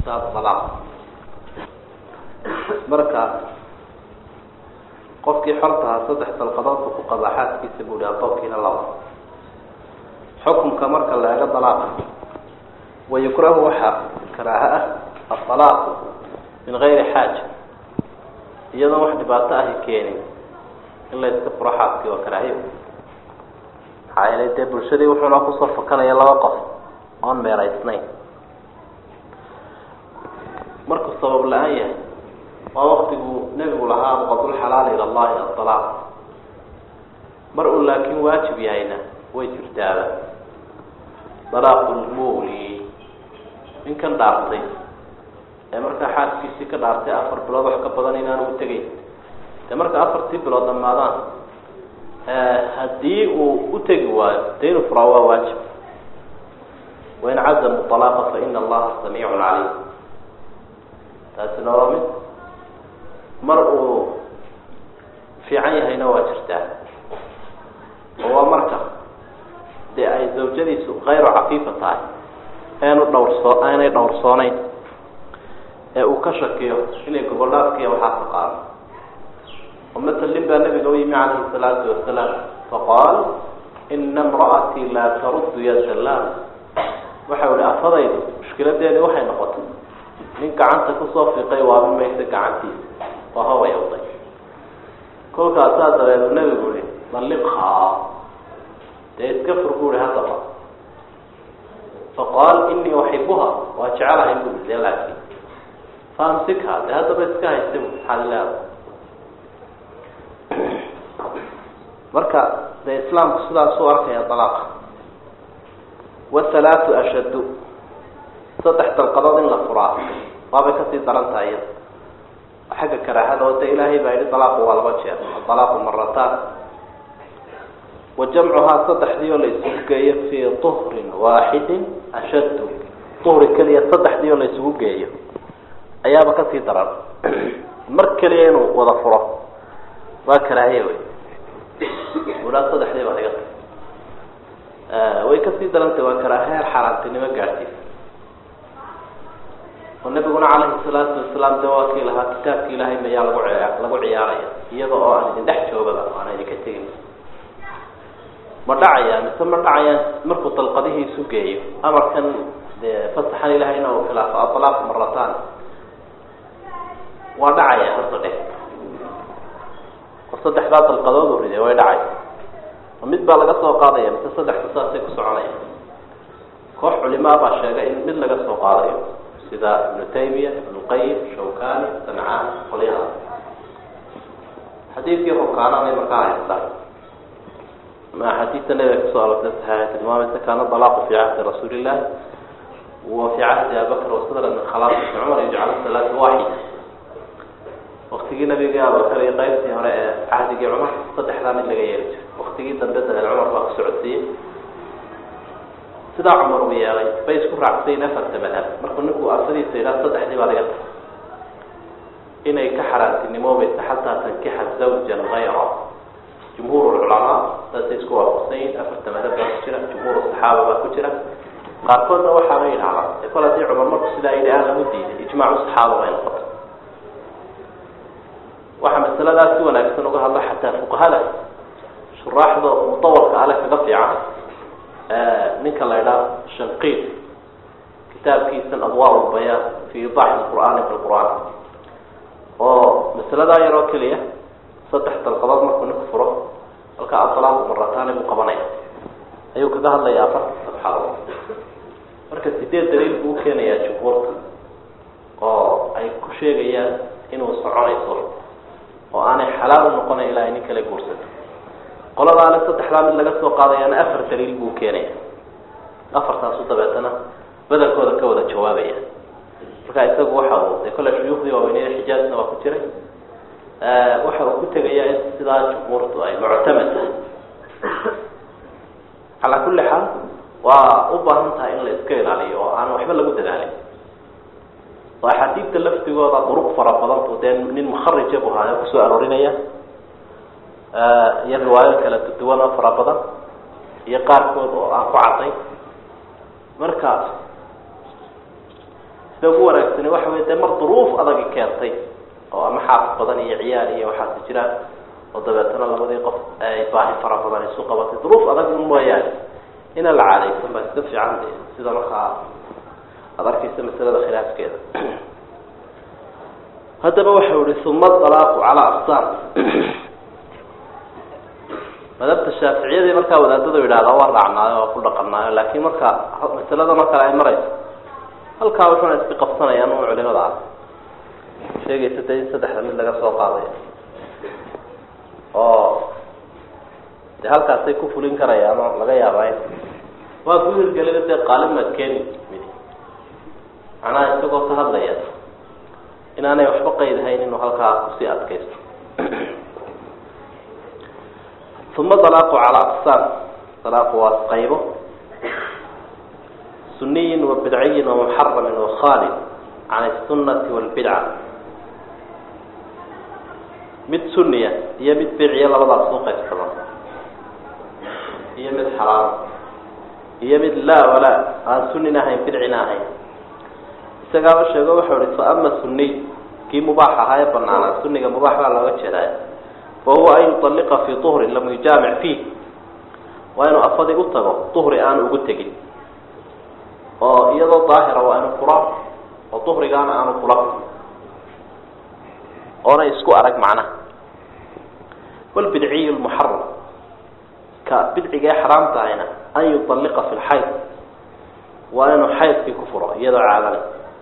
kitaab alaaq marka qofkii xortahaa saddex dalqadood buu ku qabaa xaaskiisa buu hi adoonkiina laba xukumka marka la ego dalaaqa wayukrahu waxaa karaaha ah aalaaqu min gayri xaaja iyadoon wax dhibaato ahi keenin in la iska furo xaaskii waa karaahiyo maxaa yeelay dee bulshadii wuxuuna kusoo fakanaya laba qof oon meeraysnayn markuu sabab la-aan yahay waa waktiguu nebigu lahaa abqadulxalaal ila allahi aalaaq mar uu laakiin waajib yahayna way jirtaaba dalaaqulmuli ninkan dhaartay ee markaa xaaskiisii ka dhaartay afar bilood wax ka badan inaanu u tegeyn dee marka afartii bilood dhamaadaan haddii uu u tegi waayo dee inuu furaa waa waajib wain cazamu alaaqa fa ina allaha samiicun calayh taasina waa mid mar uu fiican yahayna waa jirtaa oo waa marka dee ay zawjadiisu kayru cafiifa tahay eenu dhawrso aanay dhowrsooneyn ee uu ka shakiyo inay gobollaadkiiya waxaa ka qaado oo matalin baa nabiga u yimi calayhi salaatu wasalaam faqaal ina imra'atii laa taruddu ya salaam waxau ihi afadaydu mushkiladeedii waxay noqotay nin gacanta kusoo fiiqay waabi maysa gacantiisa waa hawayawday kolkaasaa dabeedu nabigu ihi dalliqhaa dee iska fur bu ihi haddaba faqaal inii uxibuha waa jecelahay bu de laakiin faamsikha dee haddaba iska haysta bu maxaad leeda marka dee islaamku sidaasuu arkaya dalaaqa wathalaatu ashaddu saddex dalqadood in la furaa waabay kasii daran tahay iyada xagga karaahada oo de ilaahay baa yihi dalaaqu waa laba jeer adalaaqu marataan wa jamcuhaa saddexdii oo la isugu geeyo fii tuhrin waaxidin ashaddu duhri keliya saddexdii oo la isugu geeyo ayaaba kasii daran mar keliya inuu wada furo waa karaahiya wey ulaa saddexdii baa iga tay way kasii darantay waa karaaheer xaaraantinimo gaadhsiisa oo nabiguna calayhi salaatu wasalaam de waa kii lahaa kitaabki ilaahay mayaa lagu lagu ciyaaraya iyada oo aan idin dhex joogaba aan idinka tegin ma dhacaya mise ma dhacayaan markuu dalqadihii isu geeyo amarkan dee fasaxan ilahayna uu khilaafo adalaaq marataan waa dhacaya horta dhe oo saddexdaa dalqadood u riday way dhacay oo mid baa laga soo qaadaya mise saddexda saasay ku soconaya koox culimaa baa sheegay in mid laga soo qaadayo sida ibnu taymiya ibnu qayim shawkani sancaan qolyaha xadiidkii rukaananay markaa haystaan ma xadiidta nabiga kasoo arortay saxiixa tilmaamaysa kaana dalaaqu fi cahdi rasuuli illahi wa fi cahdi abibakr wasadra min khalaafati cumar yajcala salaata waaxida waktigii nabiga abubakar iyo qaybtii hore ee cahdigii cumar saddexdaa mid laga yeeli jiray waktigii dambe dabeed cumar baa ku socodsiiyey sidaa cumar uu yeelay bay isku raacsayin afarta madhab markuu ninku afadiisa yidhaha saddexdii baa laga tahay inay ka xaraantinimoobaysa xataa tankixa zawjan hayra jumhuur lculamaa saasay isku waafaqsan yihin afarta madhab baa ku jira jumhuur saxaaba baa ku jira qaarkoodna waxaaba yidhahdaan e kol haddii cumar marku sidaa yidhi aan lagu diiday ijmaacu saxaaba bay noqotay waxaa masaladaas si wanaagsan uga hadla xataa fuqahada shuraaxda mutawalka ale kaga fiican ninka la idhaha shanqiid kitaabkiisan adwaa lbayaan fi idaaxi lqur'aani bilqur'aan oo masaladaa yaroo keliya saddex dalqadood markuu ninku furo halka adalaaqu marataani buu qabanaya ayuu kaga hadlaya afarta sabxadood marka sideed daliil buu ukeenayaa jumhuurka oo ay ku sheegayaan inuu soconayso oo aanay xalaal u noqonayn ilaa ay nin kale guursato qoladaana saddexdaa mid laga soo qaadayaana afar daliil buu keenaya afartaasu dabeetana badankooda ka wada jawaabaya marka isagu waxa uu de kolle shuyuukhdii waaweyneye xijaazna waa ku jiray waxa uu ku tegayaa in sidaa jumhuurtu ay muctamad tahay calaa kulli xaal waa u baahan tahay in la iska ilaaliyo oo aan waxba lagu dadaalin oo axaadiidta laftigooda duruq fara badantu dee nin mukharija bu haayo kusoo aroorinaya iyo riwaayo kala duwan oo fara badan iyo qaarkood oo aan ku cadday marka sida ugu wanaagsani waxa wey dee mar duruuf adagi keentay oo ama xaafis badan iyo ciyaal iyo waxaasi jiraan oo dabeetana labadii qof ay baahi fara badan isu qabatay duruuf adag un mooyaane ina la caadaysan baa iska fiican de sida markaa aada arkaysa masalada khilaafkeeda haddaba waxau ihi uma alaaqu calaa aqsaam madhabta shaaficiyadii markaa wadaadadu yidhahdaa waa raacnaayo waa ku dhaqanaayo laakiin marka masalada mar kale ay marayso halkaa wuxuuna iska qabsanayaan u culimada ah sheegaysa de in saddexda mid laga soo qaadayo oo de halkaasay ku fulin karayaan oo laga yaabaa in waa ku hirgelina dee qaalimaad keeni mid macnaha isagoo ka hadlaya inaanay waxba qaydahayn inuu halkaa kusii adkaysto uma dalaaqu calaa aqsaam dalaaqu waa qaybo suniyin wa bidciyin wa muxaramin wa khaalid can asunati walbidca mid suniya iyo mid bidciya labadaas u qaybsama iyo mid xaraam iyo mid laa walaa aan sunina ahayn bidcina ahayn isagaaba sheego waxau ihi fa ama suniy kii mubaax ahaa ee banaanaa suniga mubaax baa looga jeedaay fahuwa an yuطalliqa fii duhrin lam yujaamic fiih waa inuu afadii u tago duhri aan ugu tegin oo iyadoo daahira waa inu fura oo duhrigaana aanu fula oona isku arag macnaha wlbidciy lmuxaram ka bidciga ee xaraam tahayna an yuطalliqa fi lxayd waa inuu xaydkii ku furo iyadoo caadale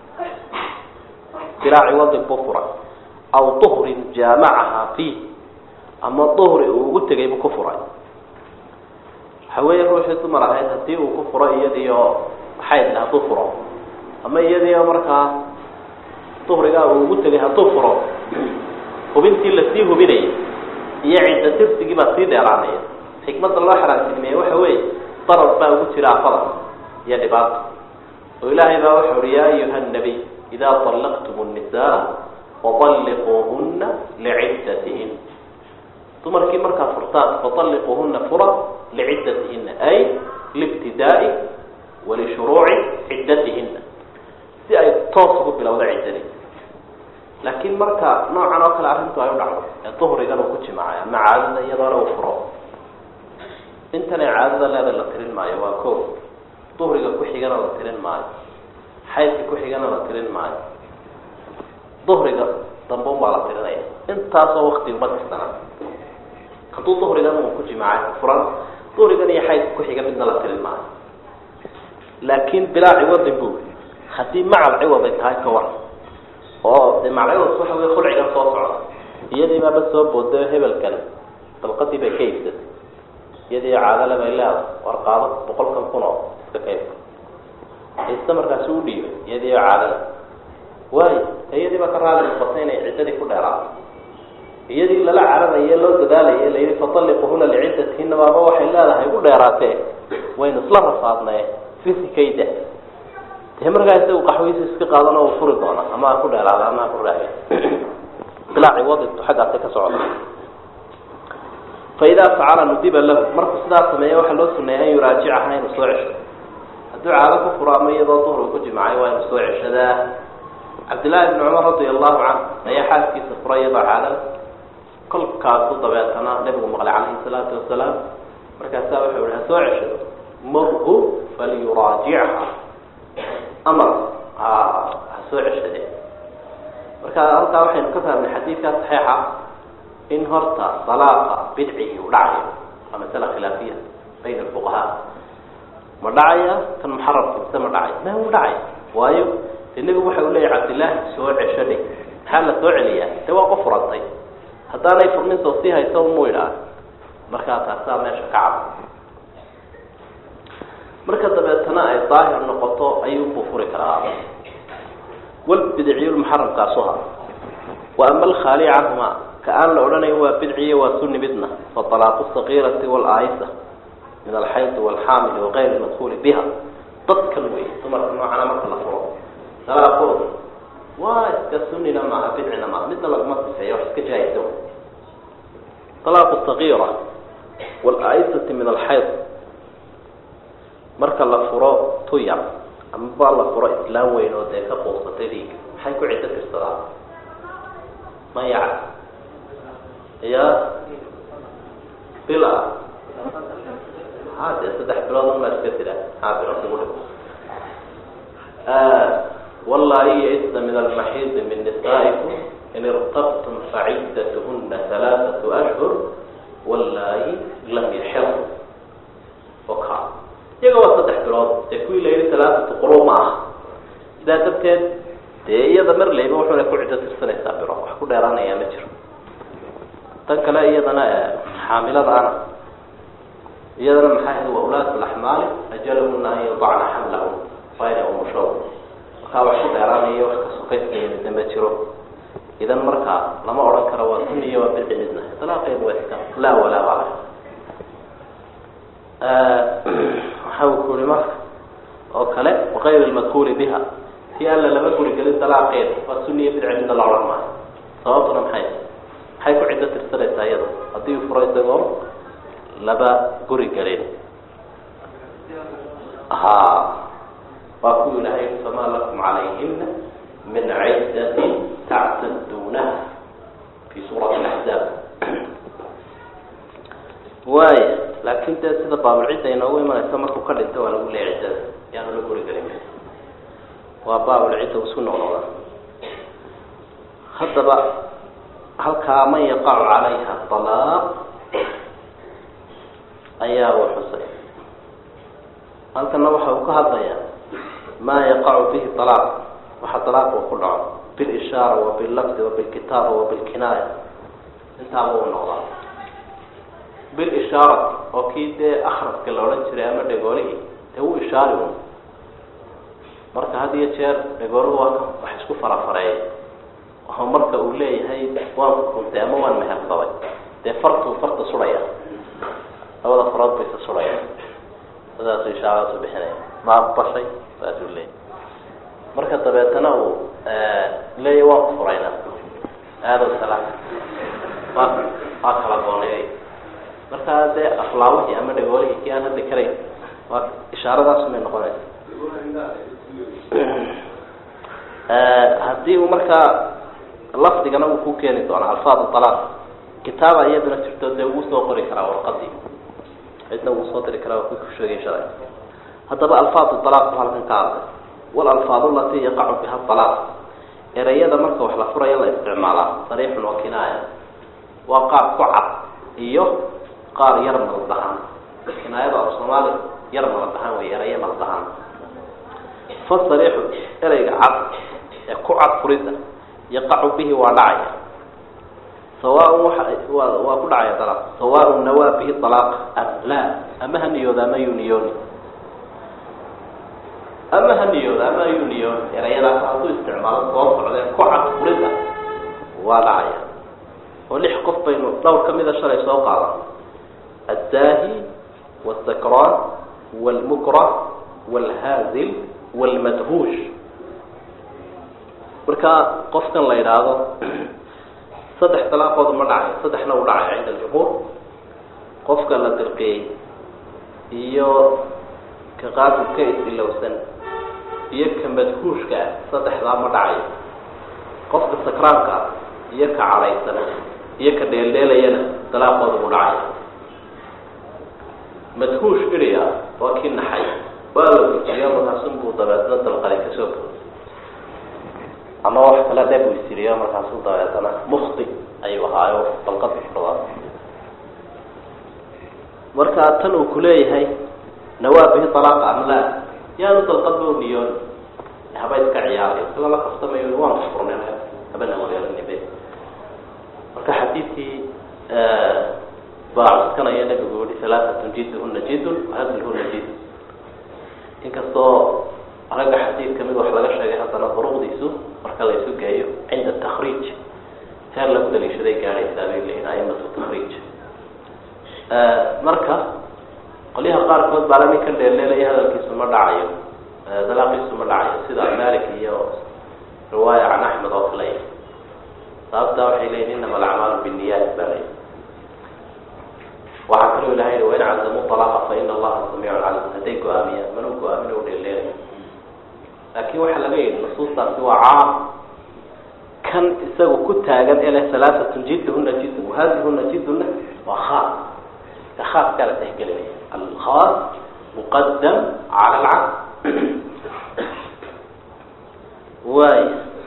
diraaci wadin buu furay aw duhrin jaamacaha fiih ama duhri uu ugu tegay buu ku furay waxa weeye ruuxii dumar ahayd haddii uu ku furo iyadiio xaydle hadduu furo ama iyadiio markaa duhrigaa uu ugu tegay hadduu furo hubintii lasii hubinayay iyo cidda tirsigii baa sii dheeraanaya xikmadda loo xaraamtilmeeye waxa weeye darar baa ugu jira afada iyo dhibaato oo ilaahay baa waxau uhi yaa ayuha nabiy idaa طallaqtum الnisaa faطalliquuhuna liciddatihin dumarkii markaad furtaan faطalliquuhuna fura licidatihina ay liibtidaa'i walishuruuci ciddatihina si ay toos ugu bilowda ciddadii laakiin marka noocan oo kale arrintu ay u dhacdo ee duhrigan uu ku jimaacay ama caadada iyadoona uu furo intanay caadada leeda la tirin maayo waa ko duhriga ku xigana la tirin maayo xaydka ku xigana la tirin maayo duhriga dambeun baa la tirinaya intaasoo wakti uma tirsana hadduu duhrigan uu ku jimaacay furan duhrigan iyo xaydka ku xiga midna la tirin maayo laakiin bilaa ciwadin bu haddii macal ciwad ay tahay ka war oo de macladoos waxa wey khulcigan soo socda iyadii baaba soo boodayo hebelkan dalqadii bay ka iibsatay iyadii caadale bay leedahay war qaado boqolkan kun oo iska kaybka ista markaasi u dhiibay iyadii caadale waayo iyadii baa ka raali noqotay inay ciddadii ku dheeraato iyadii lala cararaye loo dadaalaya layidhi fatalliquhuna liciddatihinna baaba waxay leedahay u dheeraatee waynu isla rafaadnaye fisikayda dee markaa isagu qaxwiisa iska qaadana uu furi doona ama ha ku dheeraada ama ha ku raaga bilaaci wadintu xaggaasay ka socda fa idaa facala nudiba lahu markuu sidaa sameeya waxaa loo suneeyay an yuraajicaha inuu soo cesho hadduu caado ku furo ama iyadoo duhri ku jimacay waa inuu soo ceshadaa cabdillahi bni cumar radia allahu canhu ayaa xaaskiisa furay iyadoo caadada kolkaasu dabeetana nabigu maqlay calayhi salaatu wasalaam markaasaa wuxuu ihi ha soo ceshado marhu falyuraajicha amar ha soo ceshade marka halkaa waxaynu ka fahmnay xadiidkaa saxiixa in horta dalaaqa bidcigii u dhacayo waa masala khilaafiya bayna alfuqahaa ma dhacaya kan muxarabka mise ma dhacaya ma u dhacaya waayo dee nebigu waxa u leeyahy cabdillaahi soo ceshadhe maxaa la soo celiyaa de waa qof furantay haddaanay furmintoo sii haysa mu idhaa markaa taasaa meesha ka cad marka dabeetana ay daahir noqoto ayuubuu furi karaa walbidciyu lmuxaramkaasuha wa ama alkhaali canhuma ka aan la odhanayn waa bidciye waa suni midna fa talaaqu sagiirati walaayisa min alxayd walxaamili wagayri madkuuli biha dadkan wey dumarka noocana marka la furo dalaaqooda waa iska sunina maaha bidcina maaha midna laguma sifeeyo wax iska jaayisa talaaqu sagiira walaayisati min alxayd marka la furo tu yar ama baa la furo islaam weyn oo dee ka quusatay dhiiga maxay ku ciddo tirsadaan mayaca ya bil ah ha dee saddex bilood unbaa iska tira maxaa bilo kugu dhig wallahi yaisna min almaxiidi min nisaa'ikum in irtabtum faciddatuhuna halaaثatu ashhur wallahi lam yaxir oka iyaga waa saddex bilood dee kuwii la yihi halaaثatu quru ma ah sidaa darteed dee iyada mar layba wuxuuna ku ciddo tirsanaysaa bilo wax ku dheeraanayaa ma jiro tan kale iyadana xaamiladaana iyadana maxay ahayd wa ulaat laxmaali ajalahuna an yadacna xamlahum waa inay umusho markaa wax ku dheeraanaya wax kasokayskayamida ma jiro idan markaa lama odhan karo waa sun iyo waa bidci midna dalaaqeedu waa iska laa walaa bala waxa uu ku uri marka oo kale wakayr lmadkuuri biha si alla lama guri gelin dalaaqeeda waa sun iyo bidci midna la odhan maayo sababtuna maxay maxay ku ciddo tirsanaysaa iyada haddii uu furo isagoo laba guri gelin ha waa ku ilahay famaa lakum calayhina min ciddatin tactaduunaha fi suurati laxzaab waaya laakin dee sida baabulcidda inoogu imanaysa markuu ka dhinto waa lagu leeya ciddada yaanu la guri gelin waa baabulcidda isku noqnoqda haddaba halkaa man yaqacu calayha alaaq ayaa uu xusay halkana waxa uu ka hadlayaa maa yaqacu bihi alaaq waxa alaaq uu ku dhaco bilishaara wa billafdi wa bilkitaaba wa bilkinaaya intaaba uu noqdaa bilishaarati oo kii dee akraska la odhan jiray ama dhegoolihii dee wuu ishaari un marka had iyo jeer dhegooluhu waa ka wax isku farafareeyay oo marka uu leeyahay waan kukuntay ama waan mehersaday dee fartuu farta sudhaya labada farood baysa sudhaya sidaasu ishaaraasu bixinaya ma aqbashay saasuu leeyahy marka dabeetana uu leeyahy waan ku furayna aado salaam waa waa kala gooneeyay markaa dee aflaawihii ama dhagoolihii kii aan hadli karayn waa ishaaradaasumay noqonaysa haddii uu markaa lafdigana uu ku keeni doona alfaad alaaq kitaaba iyaduna jirto dee wuu soo qori karaa warqadii cidna wuu soo diri karaa ku sheegay shalay haddaba alfaad alaaq bu halkan ka hadlay walalfaad alatii yaqacu biha alaaq ereyada marka wax la furaya la isticmaalaa sariixun wa kinaaya waa qaar ku cad iyo qaar yar maldahan kinaayada af soomaali yar maldahan wey erayo maldahan fasariixu ereyga cad ee ku cad furida yaqacu bihi waa dhacaya sawaaun waa waa waa ku dhacaya dalaaq sawaaun nawaa bihi alaaq am laa ama ha niyooda ama yuu niyooni ama ha niyooda ama yuu niyooni erayadaas hadduu isticmaalo soo socdee ku cad furida waa dhacaya oo lix qof baynu dhowr ka mida shalay soo qaadan addaahi wاsakraan wاlmukrah wاlhaazil wاlmadhuush marka qofkan la yidhaahdo saddex dalaaqood ma dhacayo saddexna u dhacay cinda aljumhuur qofka la dirqiyey iyo ka qaadibka is-ilowsan iyo ka madhuushka ah saddexdaa ma dhacayo qofka sakraanka ah iyo ka cadhaysan iyo ka dheeldheelayana dalaaqooda mu dhacaya madhuush idhi ah waa kii naxay waa la gujiyo markaasun buu dabeetna dalqalay kasoo booday ama wax kale dheeb uu isiriyo markaasu dabeetana mukti ayuu ahaayo dalqad kudhawaa marka tan uu kuleeyahay nawaa bihi alaaqa am laa yaanu dalqadba u niyoon haba iska ciyaarayo isagoo la kaftamayo waan furnay haba nawareerinibe marka xadiidkii baa cuskanaya nabigu yihi halaaatun jidhuna jidun wahadlhuna jid inkastoo ragga xadiid kamid wax laga sheegay haddana duruqdiisu marka la isu geeyo cinda takriij heer lagu daliishaday gaadhaysaa bay leeyihin aimatu takriij marka qolyaha qaarkood baa la ninkan dheelleelaya hadalkiisu ma dhacayo dalaaqiisu ma dhacayo sida malik iyo riwaaya can axmed oo kale sababtaa waxay leeyihin inama alacmaalu binniyaat baa leyi waxaa kaloo ilahay wain cazamu alaaqa fa ina allaha samiicun calim hadday go-aamiyaan manuu go-aamin u dheelleelay laakin waxaa laga yidhi nusuustaasi waa caam kan isaga ku taagan ele halaaatun jidhuna jidun wahadihuna jiduna waa khaas ka khaaskaa la tixgelinaya alkhaas muqadam cala alcam waay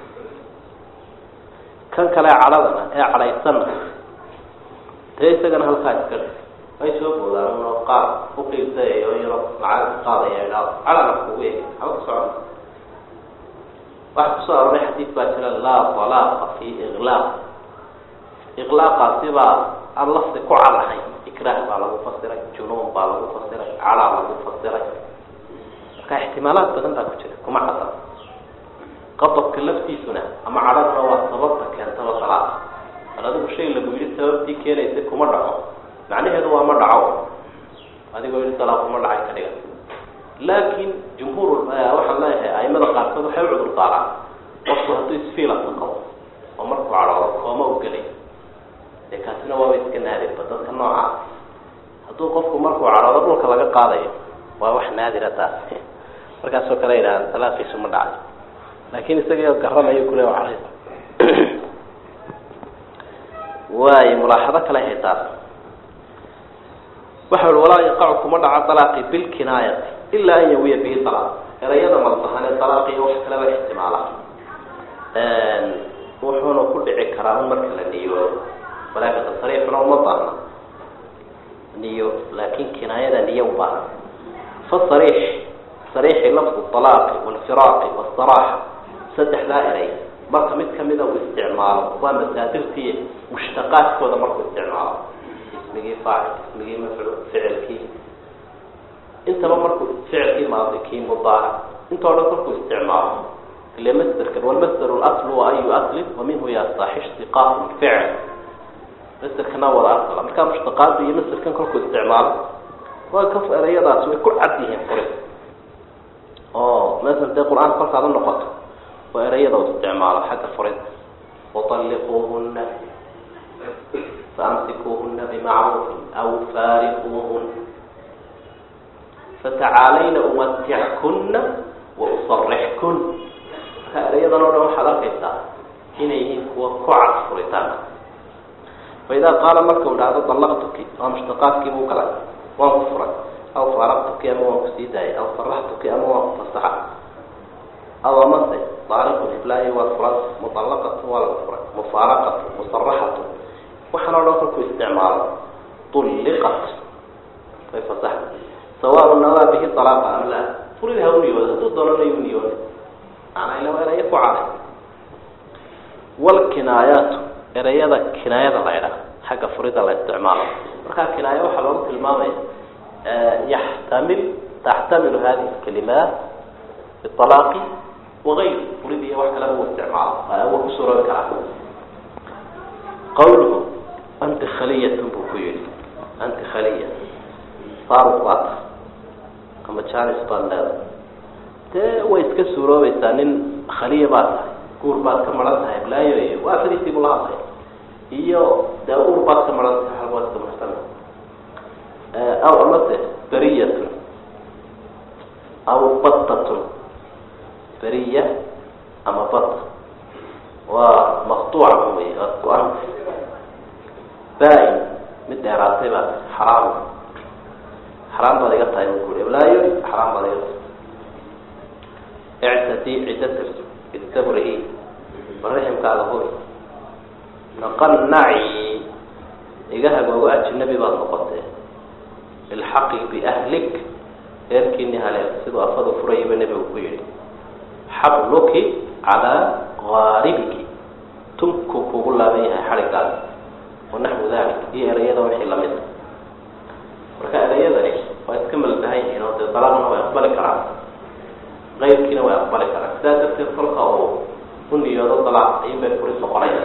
kan kale cadhadana ee cadhaysana dee isagana halkaa iska dhig way soo boodaan uno qaar uqiibsayayo yaro lacag qaadaya idhaado cadhana kugu eg haba ku socon waxaa kusoo aroray xadiid baa jira laa talaaqa fi iqlaaq iqlaaqaasi baa aan lafdi ku cadahay ikraah baa lagu fasiray junuun baa lagu fasiray cadhaa lagu fasiray marka ixtimaalaad badan baa ku jira kuma cadda qadabka laftiisuna ama cadhaduna waa sababta keentaba talaaqa bal adigu shay lagu yidhi sababtii keenaysa kuma dhaco macnaheedu waa ma dhaco adigoo yidhi talaaq kuma dhacay ka dhigan laakin jumhuur waxaan leeyahay aimada qaarkood waxay u cudur daaraan qofku hadduu isfiilasa qabo oo markuu cadhoodo kooma u gelay dee kaasina waaba iska naadirba dadka noocaas hadduu qofku markuu cadhoodo dhulka laga qaadayo waa wax naadira taas markaasoo kale yidhaha talaaqiisu ma dhacay laakin isagao garanayo kule waa cadhays waay mulaaxado kale hay taas waxa ui walaa yaqacu kuma dhaco alaaqi bilkinaayati ilaa an yawiya bihi alaaq erayada malbahan ee alaaqiyo wax kaleba ixtimaala wuxuuna ku dhici karaa un marka la niyoodo walaakata sariixuna uma baahna niyo laakin kinaayada niyo ubaahan fasariix sariixi lafdu alaaqi walfiraaqi wasaraaxa saddexdaa eray marka mid kamida uu isticmaalo waa masaadirtii mushtaqaadkooda markuu isticmaalo ismigii faacil ismigii mafcuul ficilkii intaba markuu ficilkii maadi kii mudaaric intoo dhan markuu isticmaalo ile masderkan walmasder laslu wa ayu aslin wa minhu yastax ishtiqaaq lficil masderkana wada asla markaa mushtaqaada iyo masderkan kolkuu isticmaalo waa ka erayadaasi way ku cad yihiin furid oo masel dee qur-aanka kolkaad u noqoto waa erayada u isticmaalo xagga furid waطalliquuhuna faamsikuuhuna bimacruufin aw faariquuhun fatacaalayna umatickuna wausarixkun marka erayadan o dhan waxaad arkaysaa inay yihiin kuwa ku cad furitaanka faidaa qaala marka u dhahdo dallaqtuki waa mushtaqaadkii buu galay waan ku furay aw faaraqtuki ama waan kusii daayay aw saraxtuki ama waan ku fasaxa aw amase daariqu hiblaayo waa furan muallaqatu waa lagu furay mufaaraqatu musaraxatu waxaan o dhan kolkuu isticmaalo ulliqat way fasaxa sawaaun nawaa bihi alaaqa am laa furid ha u niyooda hadduu doonana yu niyoona maanaa ila eraya ku caday walkinaayaatu erayada kinaayada la ydhaha xagga furida la isticmaalo markaa kinaayo waxaa loogu tilmaamaya yaxtamil taxtamilu hadihi kalimaat bialaaqi wagayr furid iyo wax kaleba uu isticmaalo wa ku suroobi karaa qawluhu anti khaliyatun buu ku yihi anti khaliya faaruq baad tahay ama janis baad leedahay dee way iska suuroobaysaa nin khaliya baad tahay guur baad ka maran tahay blaayo iyo waa fadiisii bula hadlay iyo dee uur baad ka maran tahay hal waa iska muxtami aw amase beriyatun aw battatun beriya ama bat waa maqtuuca wey aad go-anta baa-in mid dheeraatay baad xaraam xaraam baad iga tahay buui blaayo xaraam baad iga tahay ictadii ciddatir istabri bariximkaaga huri naqanaci iga hagoogo ajnabi baad noqotee ilxaqi biahlik reerkiini haleel siduu afadu furayaba nebigu ku yihi xabluki calaa gaaribiki tunkuu kugu laaban yahay xadhigaaga wanaxwu dalik iyo erayada wixii lamid marka erayadani waa iska malbahan yihiin oo dee dalaaqna way aqbali karaan qaybkiina way aqbali karaan sidaa darteed kolka uu u niyoodo dalaaq ayun bay furid noqonaya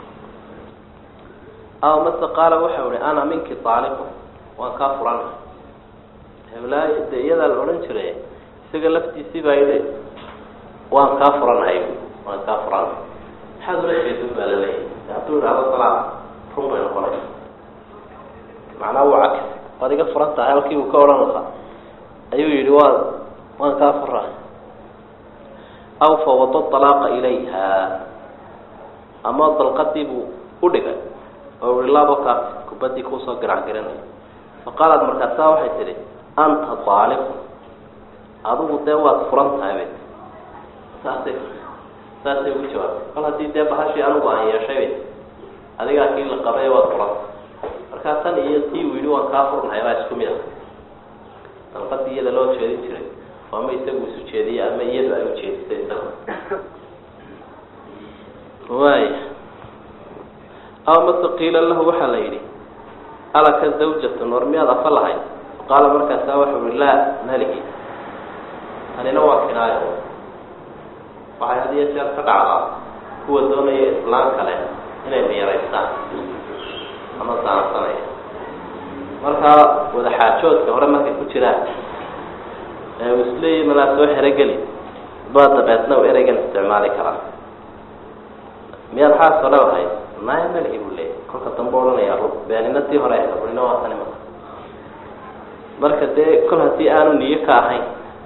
aw mase qaala waxau ihi ana minki aaliqu waan kaa furana heblaayo dee iyadaa la odhan jiray isaga laftiisii baa yidhi waan kaa furanahay waan kaa furana maxaad ula jeedin baa laleeyahy hadduu idhahdo dalaaq run bay noqonaysa macnaa wuu cakis waad iga furan tahay halkii uu ka odhan lahaa ayuu yihi waa waan kaa fura aw fawada alaaqa ilayha ama dalqadii buu u dhigay oo ui laabo kaas kubadii kuusoo garac garanaya faqaalat markaasaa waxay tidhi anta aaliqu adigu dee waad furan tahay bay saasay saasay ugu jawaabtay kol haddii dee bahashii anigu aan yeeshay bay adigaa kii la qabay waad furan markaa tan iyo tii uu yidhi waan kaa furnahay baa isku mid ah dalqadii iyada loo jeedin jiray ama isagu isu jeediyey ama iyadu ay ujeedisay isaga waaya aw mase qiila lahu waxaa la yidhi alaka zawjatun war miyaad afa lahayd qaala markaasaa waxau uhi laa malihi tanina waa kinaayo waxay had iyo jeer ka dhacdaa kuwa doonaya islaan kale inay miyaraystaan ama daansanaya markaa wadaxaajoodka hore markay ku jiraan ee uu isleeyahy malaa soo xerogeli baa dabeedna u ereygan isticmaali karaa miyaad xaas hore ahayd maya malihi buu leeyay kolka dambe odhanaya beenina tii hore ahayd runina waa tani marka marka dee kol haddii aanu niyo ka ahayn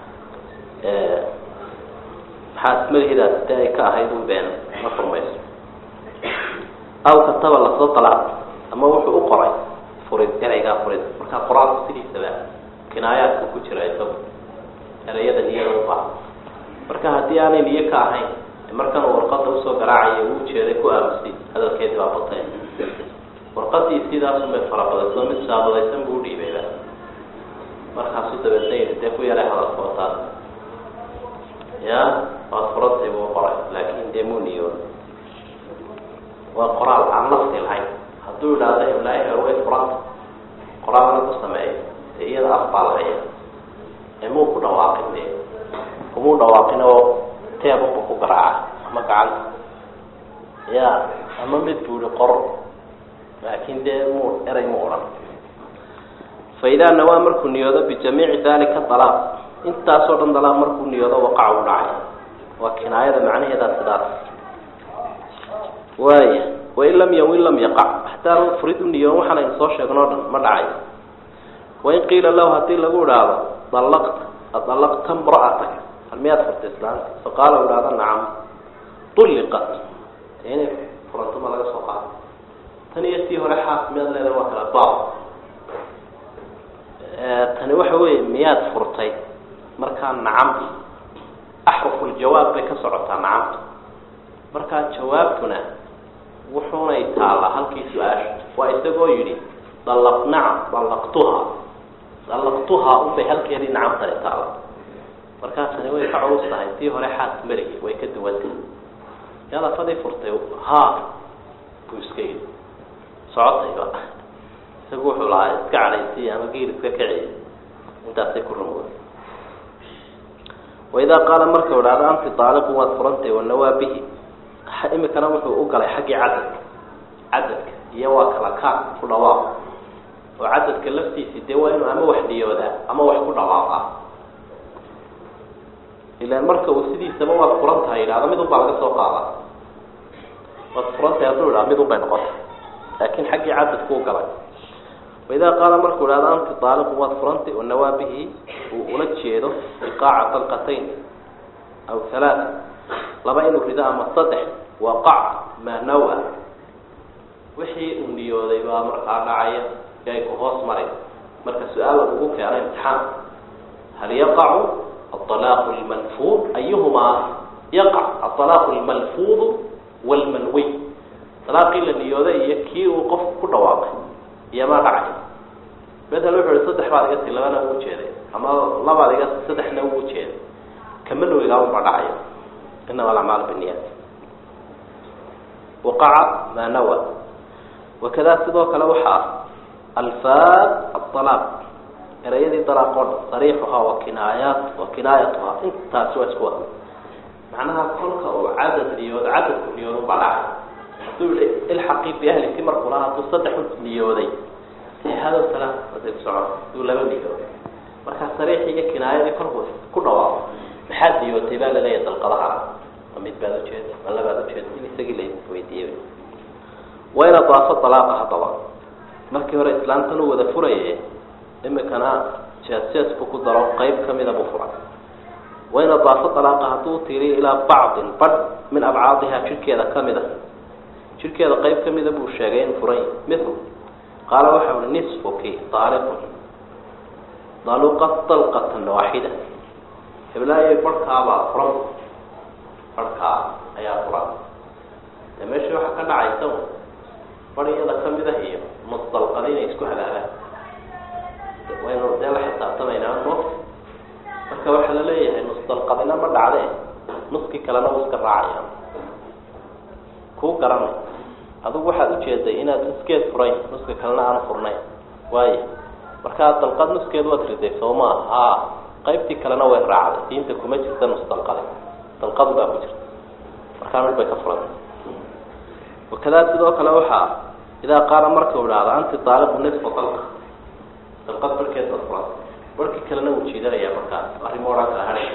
maxaas malihidaas dee ay ka ahayd un been ma furmayso aw kataba lasoo dalacd ama wuxuu u qoray furid ereygaa furid markaa qor-aanku sidiisaba kinaayaadka ku jira isagu ereyada niyada u baaha marka haddii aanay niyo ka ahayn markan uu warqada usoo garaacayo uu ujeeday ku aamusay hadalkeedii baa batay warqadii sidaasunbay farabadayso mid saabadaysan buu udhiibayba markaasu dabeedna yidhi dee ku yaray hadalka oo taas ya waad furantay buu qoray laakin dee muu niyoon waa qoraal aan lafti lahayn hadduu idhaahdo iblaahi way furanta qoraalna ku sameeyo dee iyada af baa lahaya ee muu ku dhawaaqin dee kumuu dhawaaqin oo teebuba ku garaaca ama gacanta ya ama mid buu ihi qor laakin dee muu eray mu odhan fa idaa nawaa markuu niyoodo bijamiici dalika dalaaq intaasoo dhan dalaaq markuu niyoodo waqac u dhacay waa kinaayada macnaheedaa sidaas waaya wain lam yawin lam yaqac hataa furid u niyoon waxaan aynu soo sheegno o dhan ma dhacay wain qiila lahu hadii lagu idhaahdo dalaqta adalaqta mra'atak hal miyaad furtay islaanta faqaala u idhahdo nacam ulliqat dee inay furanto ma laga soo qaado tan iyo tii hore xaas miyaad leedahay waa kala baab tani waxa weeye miyaad furtay markaa nacam axrufuljawaab bay ka socotaa nacamta markaa jawaabtuna wuxuunay taallaa halkii su-aasha waa isagoo yidhi dalaq nacam dalaqtuha dalaqtuhaa unbay halkeedii nacamtani taalla markaa tani way ka culus tahay tii hore xaas marigi way ka duwantahay yaad afadii furtay ha buu iska yidhi socotayba isagu wuxuu lahaa iska cadhaysay ama geel iska kiciy intaasay ku rumooda waidaa qaala markau idhahdo anti daaliqu waad furantay wanawaa bihi imikana wuxuu u galay xaggii cadadka cadadka iyo waa kala kaan ku dhawaaq oo cadadka laftiisii dee waa inuu ama wax niyoodaa ama wax ku dhawaaqa ilaan marka uu sidiisaba waad furan tahay yidhahdo mid un baa laga soo qaadaa waad furantahay hadduu idhahdo mid un bay noqotay laakin xaggii cadadku u galay waidaa qaala markuu idhahdo anti daaliqu waad furantay wanawaa bihi uu ula jeedo iqaaca dalqatayn aw halaata laba inuu rido ama saddex waqac maa nawa wixii uu niyooday baa markaa dhacaya si ay ku hoos maray marka su-aal lagugu keeno imtixaan hal yaqacu aalaaqu lmalfuud ayuhumaa yaqac aalaaqu lmalfuudu wlmanwiy alaaqii la niyooday iyo kii uu qofku ku dhawaaqay iyomaa dhacay bedel wuxu uhi saddex baad iga ti labana uu jeeday ama labaad iga saddexna uu jeeday kamanwigaa unba dhacayo inama alacmaal biniyat waqaca maa nawa wakada sidoo kale waxaa alfaad aalaaq erayadii dalaaq oo dhan sariixuhaa wa kinaayaat wa kinaayatuhaa intaasi waa isku wada macnaha kolka uu cadad niyoodo cadadku niyoodo unbaa dhacay haduu yihi ilxaqii biahliki markuu lahaa hadduu saddex u niyooday hado sala aday ku socon haduu laba niyooday markaa sariixii iyo kinaayadii kolkuu ku dhawaaqo maxaad niyootay baa laleeyahay dalqadaha ma mid baad ujeeda ma labaad ujeeda in isagii la weydiiyey waa ina daafo dalaaqa haddaba markii hore islaamtan uu wada furaye imikana jees jeesku ku daro qeyb kamida buu furay wain adaafa dalaaqa hadduu tiiriyo ilaa bacdin badh min abcaadiha jidhkeeda kamid a jidhkeeda qeyb kamida buu sheegay in furay mithlu qaala waxa uhi nisfuki daaliqun daluqa dalqatan waaxida heblaayo barhkaabaa furan barhkaa ayaa furan dee meesha waxaa ka dhacaysa bar iyada kamid ah iyo musdalqada inay isku hagaagaan waynu dee la xisaabtamaynaa no marka waxaa la leeyahay musdalqadina ma dhacde nuskii kalena u iska raacaya kuu garanay adigu waxaad ujeeday inaad nuskeed furayn nuska kalena aan furnayn waayo markaa dalqad nuskeed waad riday soo maa haa qaybtii kalena way raacday diinta kuma jirta musdalqada dalqadu baa ku jirta markaa mid bay ka furantay wakadaa sidoo kale waxaa idaa qaala marka u idhaahdo anti daaliqu nisfa dalqa dalqad barhkeed baad furantay barhkii kalena wuu jiidanaya markaas arrimo odhan kala hadhay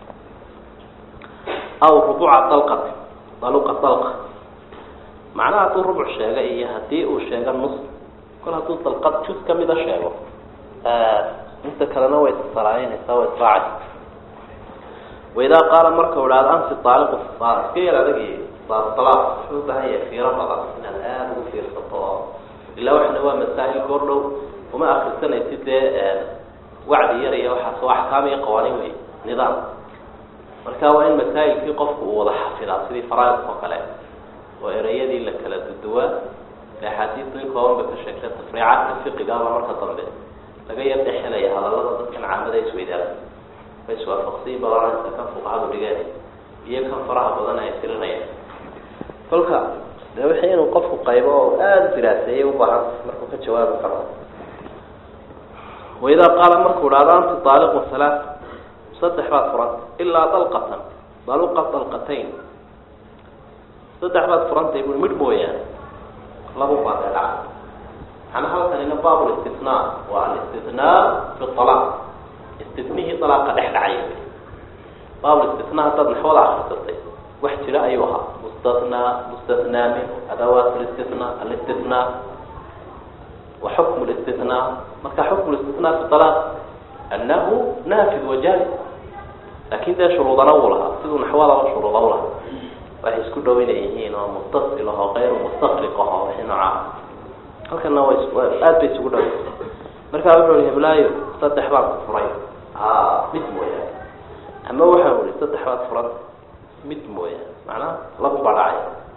aw rubuca dalqati daluqa dalqa macnaha hadduu rubuc sheega iyo haddii uu sheego nus kol hadduu dalqad jus kamida sheego inta kalena way issalaaynaysaa way israacaysa waidaa qaala marka u idhahdo anti daaliqu iska yar adagi dalaq wuxuu u baahan yahay fiiro badan inaad aada ugu fiirsato oo ilaa waxna waa masaa'il goor dhow uma akrisanaysid dee wacdi yar iyo waxaas oo axkaam iyo qawaaniin wey nidaam marka waa in masaa'ilkii qofku uu wada xafidaa sidii faraaidka oo kale oo ereyadii la kala duduwaa e axaadiistu in kooban bay ka sheegtay tafriicaadka fiqigaaba marka dambe laga yar dhexelaya hadallada dadkan caamada isweydaara ma iswaafaqsiyi balansa kan fuqahadu dhigeen iyo kan faraha badan ay tirinayaan kolka dee wixii inuu qofku qaybo oo aada diraaseeyay ubaahan markuu ka jawaabi karo waidaa qaala markuu idhahdo anti daaliqun halaa saddex baad furanta ilaa dalqatan daluqa dalqatayn saddex baad furantay bui midh mooyaane laba baa dee dhaca maxana halkanina baab listinaa waa alistinaa fi alaaq istinihii dalaaqa dhex dhacay baab listinaa haddaad naxwada akrisatay wax jira ayuu ahaa mustathnaa mustathnaa minhu adawaat listinaa alistinaa wa xukmu listinaa marka xukmu listinaa fi alaaq annahu naafid wajaali laakin dee shuruudana wuu lahaa siduu naxwadaba shuruuda u lahaa waxay isku dhow inay yihiin oo muttasil aho kayru mustaqriq aho wixii noocaa halkana wa aada bay isugu dhow markaa wuxuu ihi heblaayo saddex baan ku furay mid mooyaane ama waxau ihi saddex baad furan mid mooyaane macnaha labu baa dhacay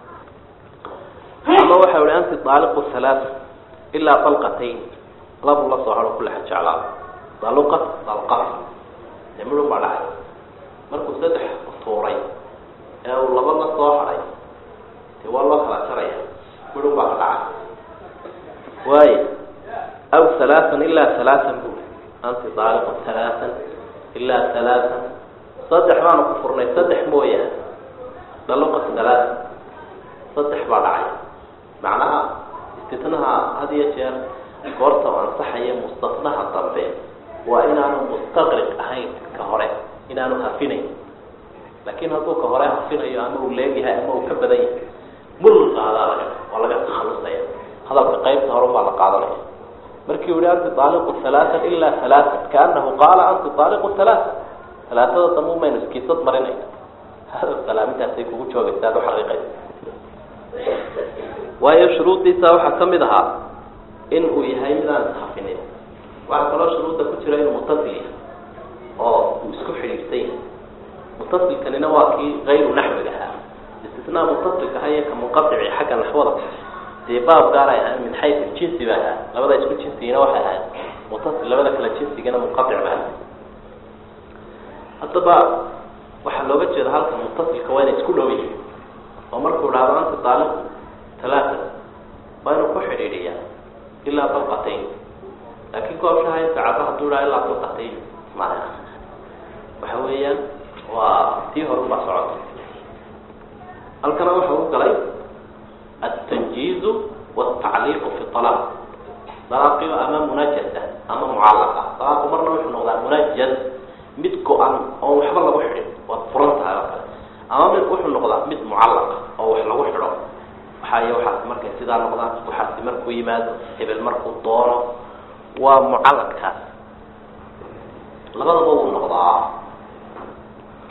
ama waxau ihi anti daaliqu halaaa ilaa dalqatayn labu la soo haro kula xajeclaa daluqa dalqa dee midhun baa dhacay markuu saddex tuuray ee uu laba la soo haray dee waa loo kala jaraya midhun baa ka dhacay waayo aw halaaan ilaa halaaan bu anti daaliqu halaaan ilaa halaaan saddex baanu ku furnay saddex mooyaane daluqa halaaan saddex baa dhacay macnaha istitnaha had iyo jeer goorta u ansaxaya mustatnaha dambe waa inaanu mustaqriq ahayn ka hore inaanu hafinayn laakiin hadduu ka hore hafinayo ama uu leegyahay ama uu ka badan yahay mulqaadaa laga waa laga takhalusaya hadalka qaybta hore baa la qaadanaya markii u yihi anti daaliqu halaaan ilaa halaaan kaanahu qaala anti daaliqu halaaa halaatada dambe umaynu iskiisad marinayna hada salaamintaasay kugu joogaysa ad uxaqiiqaysa waayo shuruudiisa waxaa kamid ahaa in uu yahay mid aan ishafinin waxaa kaloo shuruudda ku jira inuu mutasil yahay oo uu isku xidhiidhsan yahay mutasilkanina waa kii kayru naxwiga ahaa istisnaa mutasilka aha iyo ka munqaici xagga naxwada dee baab gaar ay ahayn min xayu jinsi ba ahaa labada isku jinsigina waxay ahayd mutasil labada kale jinsigana munqaic ba ahay haddaba waxaa looga jeeda halka mutasilka waa inay isku dhow yihin oo markuu dhahdo anta daaliq talaata waa inuu ku xidhiidhiyaa ilaa dalqatayn laakiin koobshaha sacada hadduu dhaha ilaa dalqatayn maya waxa weeyaan waa tii horunbaa socota halkana waxa u galay altanjiizu waltacliiqu fi alaaq dalaaqiba ama munajasa ama mucallaqa dalaaqu marna wuxuu noqdaa munajaz mid go-an oo waxba lagu xidhin waad furan tahay oo kale ama mid wuxuu noqdaa mid mucallaqa oo wax lagu xidho waxaay waxaasi markay sidaa noqdaan waxaasi markuu yimaado hebel markuu doono waa mucalladkaas labadaba wuu noqdaa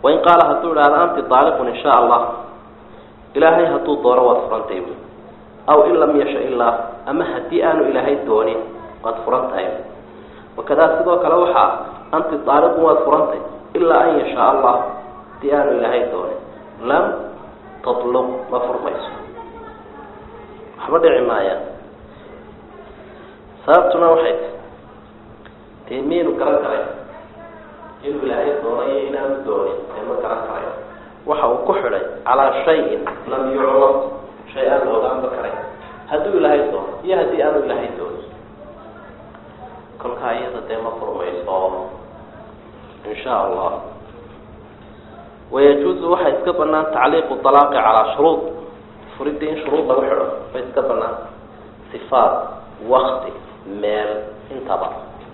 wain qaala hadduu idhahdo anti aaliqun in sha allah ilaahay hadduu doono waad furantay bu aw in lam yasha illah ama haddii aanu ilaahay doonin waad furan tahay wakadaa sidoo kale waxaa anti aaliqun waad furantay ilaa an yashaa allah haddii aanu ilaahay doonin lam tatluq ma furmayso waxba dhici maayaan sababtuna waxay tahy dee miyaynu garan karayn inuu ilaahay doonayo inaanu doonin ee ma garan karayo waxa uu ku xidhay calaa shayin lam yuclam shay aan la ogaanba karayn hadduu ilaahay doono iyo haddii aanu ilaahay doonin kolkaa iyada dee ma furmayso insha allah wayajuuzu waxaa iska banaan tacliiqu alaaqi calaa shuruud furidda in shuruud lagu xidho way iska banaan sifaat wakti meel intaba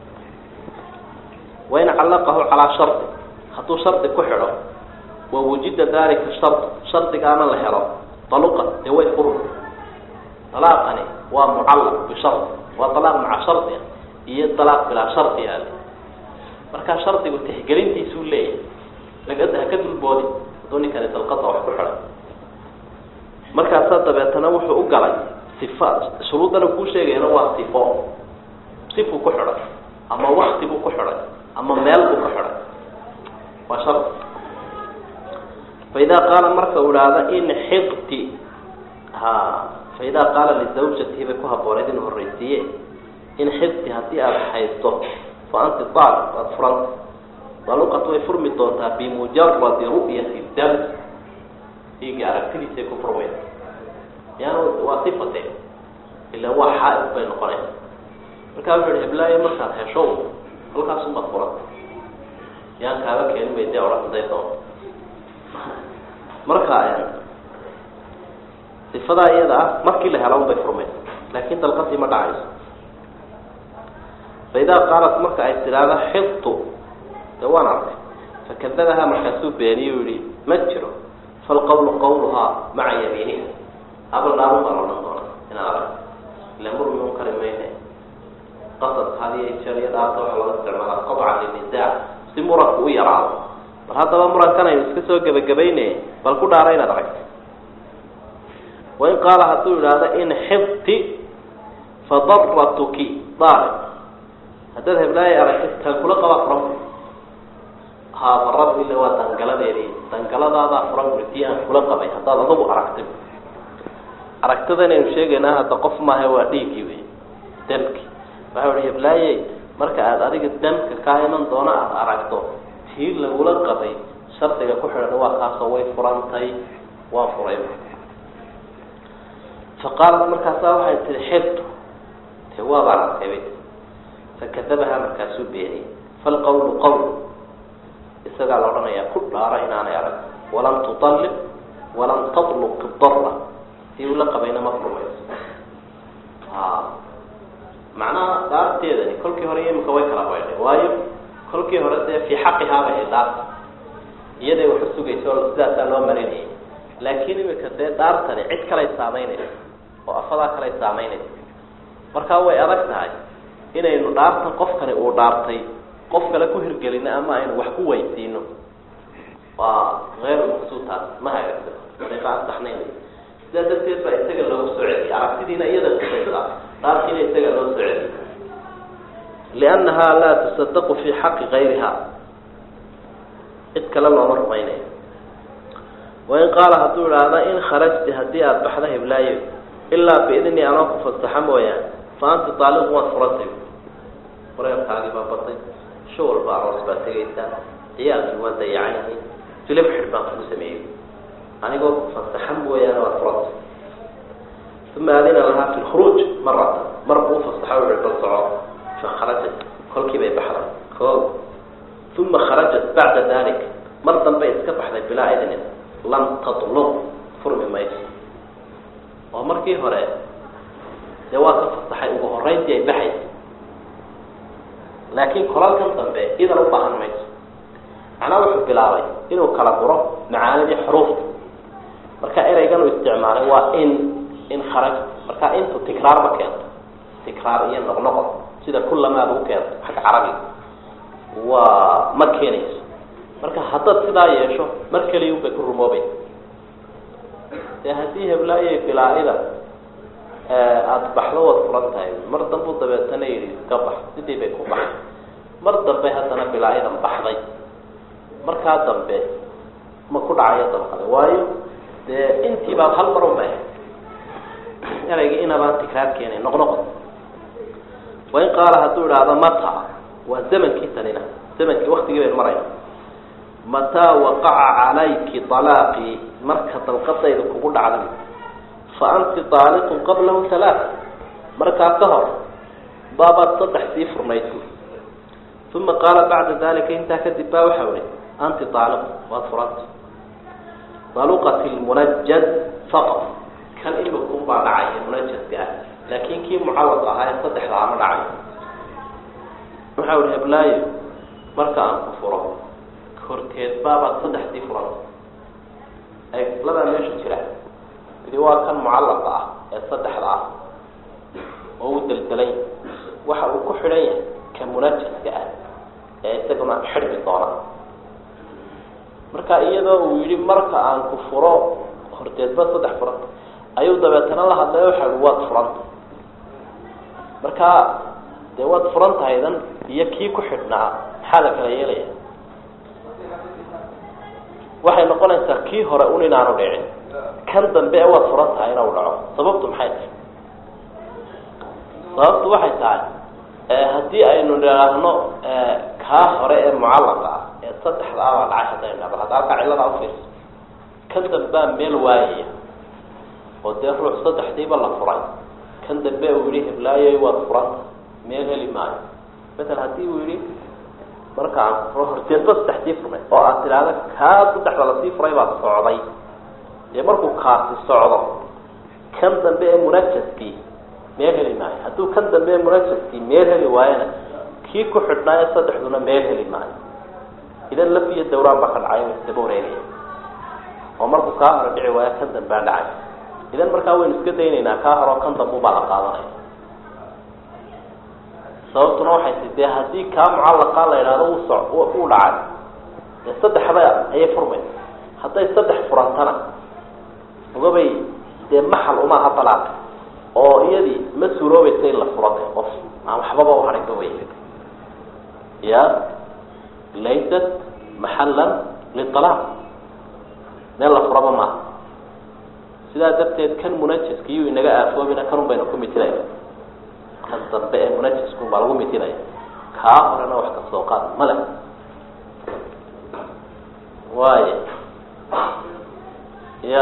wain callaqahu calaa shardi hadduu shardi ku xidho wa wujida dalika shard shardigaana la helo daluqa dee way furmi dalaaqani waa mucallaq bishard waa dalaaq maca shardia iyo dalaaq bilaa shardi ale markaa shardigu tixgelintiisuu leeyahay lagada haka dulboodi hadduu ninkani dalqada wax ku xidhay markaasaa dabeetana wuxuu u galay sifa shuruuddana kuu sheegayana waa sifo sifuu ku xidhay ama wakti buu ku xidhay ama meel buu ku xidhay waa shardi fa idaa qaala marka uu idhaahda in xiqti ha fa idaa qaala lizawjatihi bay ku habbooneyd in horreysiiye in xibti haddii aada haysto fa anti aaliq waad furanta daluqat way furmi doontaa bimujaradi ru'yati dam dhiiga aragtidiisay ku furmaysa yan waa sifate ila waa xaa-id bay noqonaysa markaa wuxu uhi heblaayo markaad hesho halkaasumaad furanta yaan kaaba keenin bay dee odhan haday doonto marka sifadaa iyada ah markii la hela un bay furmaysa laakin dalqadii ma dhacayso fa idaa qaalat marka ay tidhaahdo xibtu de waan arkay fakadabahaa markaasuu beeniye u yihi ma jiro falqawlu qawluhaa maca yamiiniha abal dhaarun baa la odhan doona inaan arag ila murmi un kari mayne qasad hadiyo jeer iyo dhaarta waxaa loo isticmaalaa qadcan linisaac si muranku u yaraado bal haddaba murankan aynu iska soo gebagabayne bal ku dhaara inaad aragta wain qaala hadduu idhaahdo in xibti fadaratuki daari haddaad heblaayo aragtay taan kula qabaa furan ha darad ila waa dangaladeedi dangaladaadaa furan ui tii aan kula qabay haddaad adugu aragtay aragtidan aynu sheegaynaa hadda qof maaha waa dhiiggii wey damki waxa uhi heblaaye marka aada adiga damka kaa iman doona aada aragto tii lagula qabay shardiga ku xidhan waa kaasoo way furantay waan furay fa qaalat markaasaa waxay tihi xibtu te waabaan arkay fakadabahaa markaasuu beeniyey falqawlu qawl isagaa la odhanayaa ku dhaara inaanay arag walam tutalliq walam tatluq dara si uu la qabayna ma furmayso a macnaha dhaarteedani kolkii hore iyo imika way kala baydhay waayo kolkii hore dee fii xaqihaabay ay dhaarta iyaday wax u sugayso oo sidaasaa loo marinayay laakiin imika dee dhaartani cid kalay saameynaysa oo afadaa kalay saameynaysa markaa way adag tahay inaynu dhaartan qofkani uu dhaartay qof kale ku hirgelino ama aynu wax ku weysiino waa eyru maqsuudtaas ma hagaagsan dariiqa aan saxnayn sidaa darteed baa isaga loogu soo celiyay aragtidiina iyada kusaysa dhaartiina isaga loo soo celiyay liannaha laa tusadaqu fi xaqi gayriha cid kale looma rumaynayo wain qaala hadduu idhaahda in kharajti haddii aada baxda hiblaayo ilaa biidni anoo ku fasaxa mooyaan fa anti taaliqu waad furantay wareerkaagii baa batay shawal baa aroos baa tegaysaa ciyaalkii waa dayacanyihiin filib xidh baan kuu sameeyey anigoo ku fasaxa mooyaane waad furantay uma adina lahaa fi lkhuruuj maratan mar buu fasaxa uhi bal soco fa kharajat kolkii bay baxday o uma kharajat bacda dalik mar dambe iska baxday bilaa idnin lam tatluq furmi mayso oo markii hore dee waa ka fasaxay ugu horeyntii ay baxaysa laakiin kolalkan dambe idan u baahan mayso macnaa wuxuu bilaabay inuu kala guro macaanidii xuruufta marka ereygan uu isticmaalay waa in in kharaj marka intu tikraar ma keento tikraar iyo noqnoqon sida kulamaad u keento xagga carabiga waa ma keenayso marka haddaad sidaa yeesho mar keliya unbay ku rumoobay dee haddii heblaayo bilaa-ida aada baxdo waad furan tahay mar dambu dabeetana yidhi iska bax sidii bay ku baxay mar dambe haddana bilaa-idan baxday markaa dambe ma ku dhacayo dabqade waayo dee intiibaa hal mar unbay ahayd eraygii inabaan tikraar keenay noqnoqon wain qaala hadduu idhaahdo mata waa zamankii tanina zamankii waktigii baynu marayna mataa waqaca calayki alaaqii marka dalqadayda kugu dhacda fa anti aaliqun qablahu halaat markaa ka hor baabaad saddex sii furnayd uma qaala bacda dalika intaa kadib baa waxau ihi anti aaliqu waad furanta daluqat lmunajad faqad kan imikun baa dhacaya munajadka ah laakin kii mucawad ahaa ee saddexdaa ma dhacayo waxau ihi heblaayo marka aan ku furo horteed baabaad saddexdii furanta ay ladaa meesha jira idi waa kan mucallaqa ah ee saddexda ah oo u deldelay waxa uu ku xidhan yahay ka munajaska ah ee isaguna xidhmi doona marka iyadoo uu yihi marka aan ku furo horteedba saddex furanta ayuu dabeetana la hadlay waxa i waad furanta marka dee waad furan tahaydan iyo kii ku xidhnaa maxaa la kala yeelaya waxay noqonaysaa kii hore un inaanu dhicin kan dambe waad furan tahay inau dhaco sababtu maxay tahay sababtu waxay tahay haddii aynu idhaahno kaa hore ee mucallaqa ah ee saddexda ah baa dhacay haddaynu dhahdo hadda halkaa cilladaa ufiirso kan dambea meel waayaya oo dee ruux saddexdiiba la furay kan dambe uu yihi heblaayoy waad furanta meel heli maayo matal haddii uu yihi marka aan kufuro horteedba saddexdii furnay oo aad tidhaahda kaa saddexda lasii furay baa socday dee markuu kaasi socdo kan dambe ee munajaskii meel heli maayo hadduu kan dambe ee munajaskii meel heli waayona kii ku xidhnaayo saddexduna meel heli maayo idan laf iyo dawraan baa ka dhacay wa isdaba wareegaya oo markuu kaa hore dhici waayo kan dambea dhacay idan markaa waynu iska daynaynaa kaa horeo kan dambu baa la qaadanaya sababtuna waxay ti dee haddii kaa mucallaqa la idhaahdo uu so uu dhacay dee saddexda ayay furmaysa hadday saddex furantana ogabay dee maxal umaaha dalaaq oo iyadii ma suuroobaysa in la furata qof aan waxbaba uharinba wey ya laysat maxallan lialaaq meel la furaba maaha sidaa darteed kan munajiska iyuu inaga aafoobina kanun baynu ku mitinayna kan dambe ee munajisku baa lagu mitinaya kaa horena wax ka soo qaad male waayo ya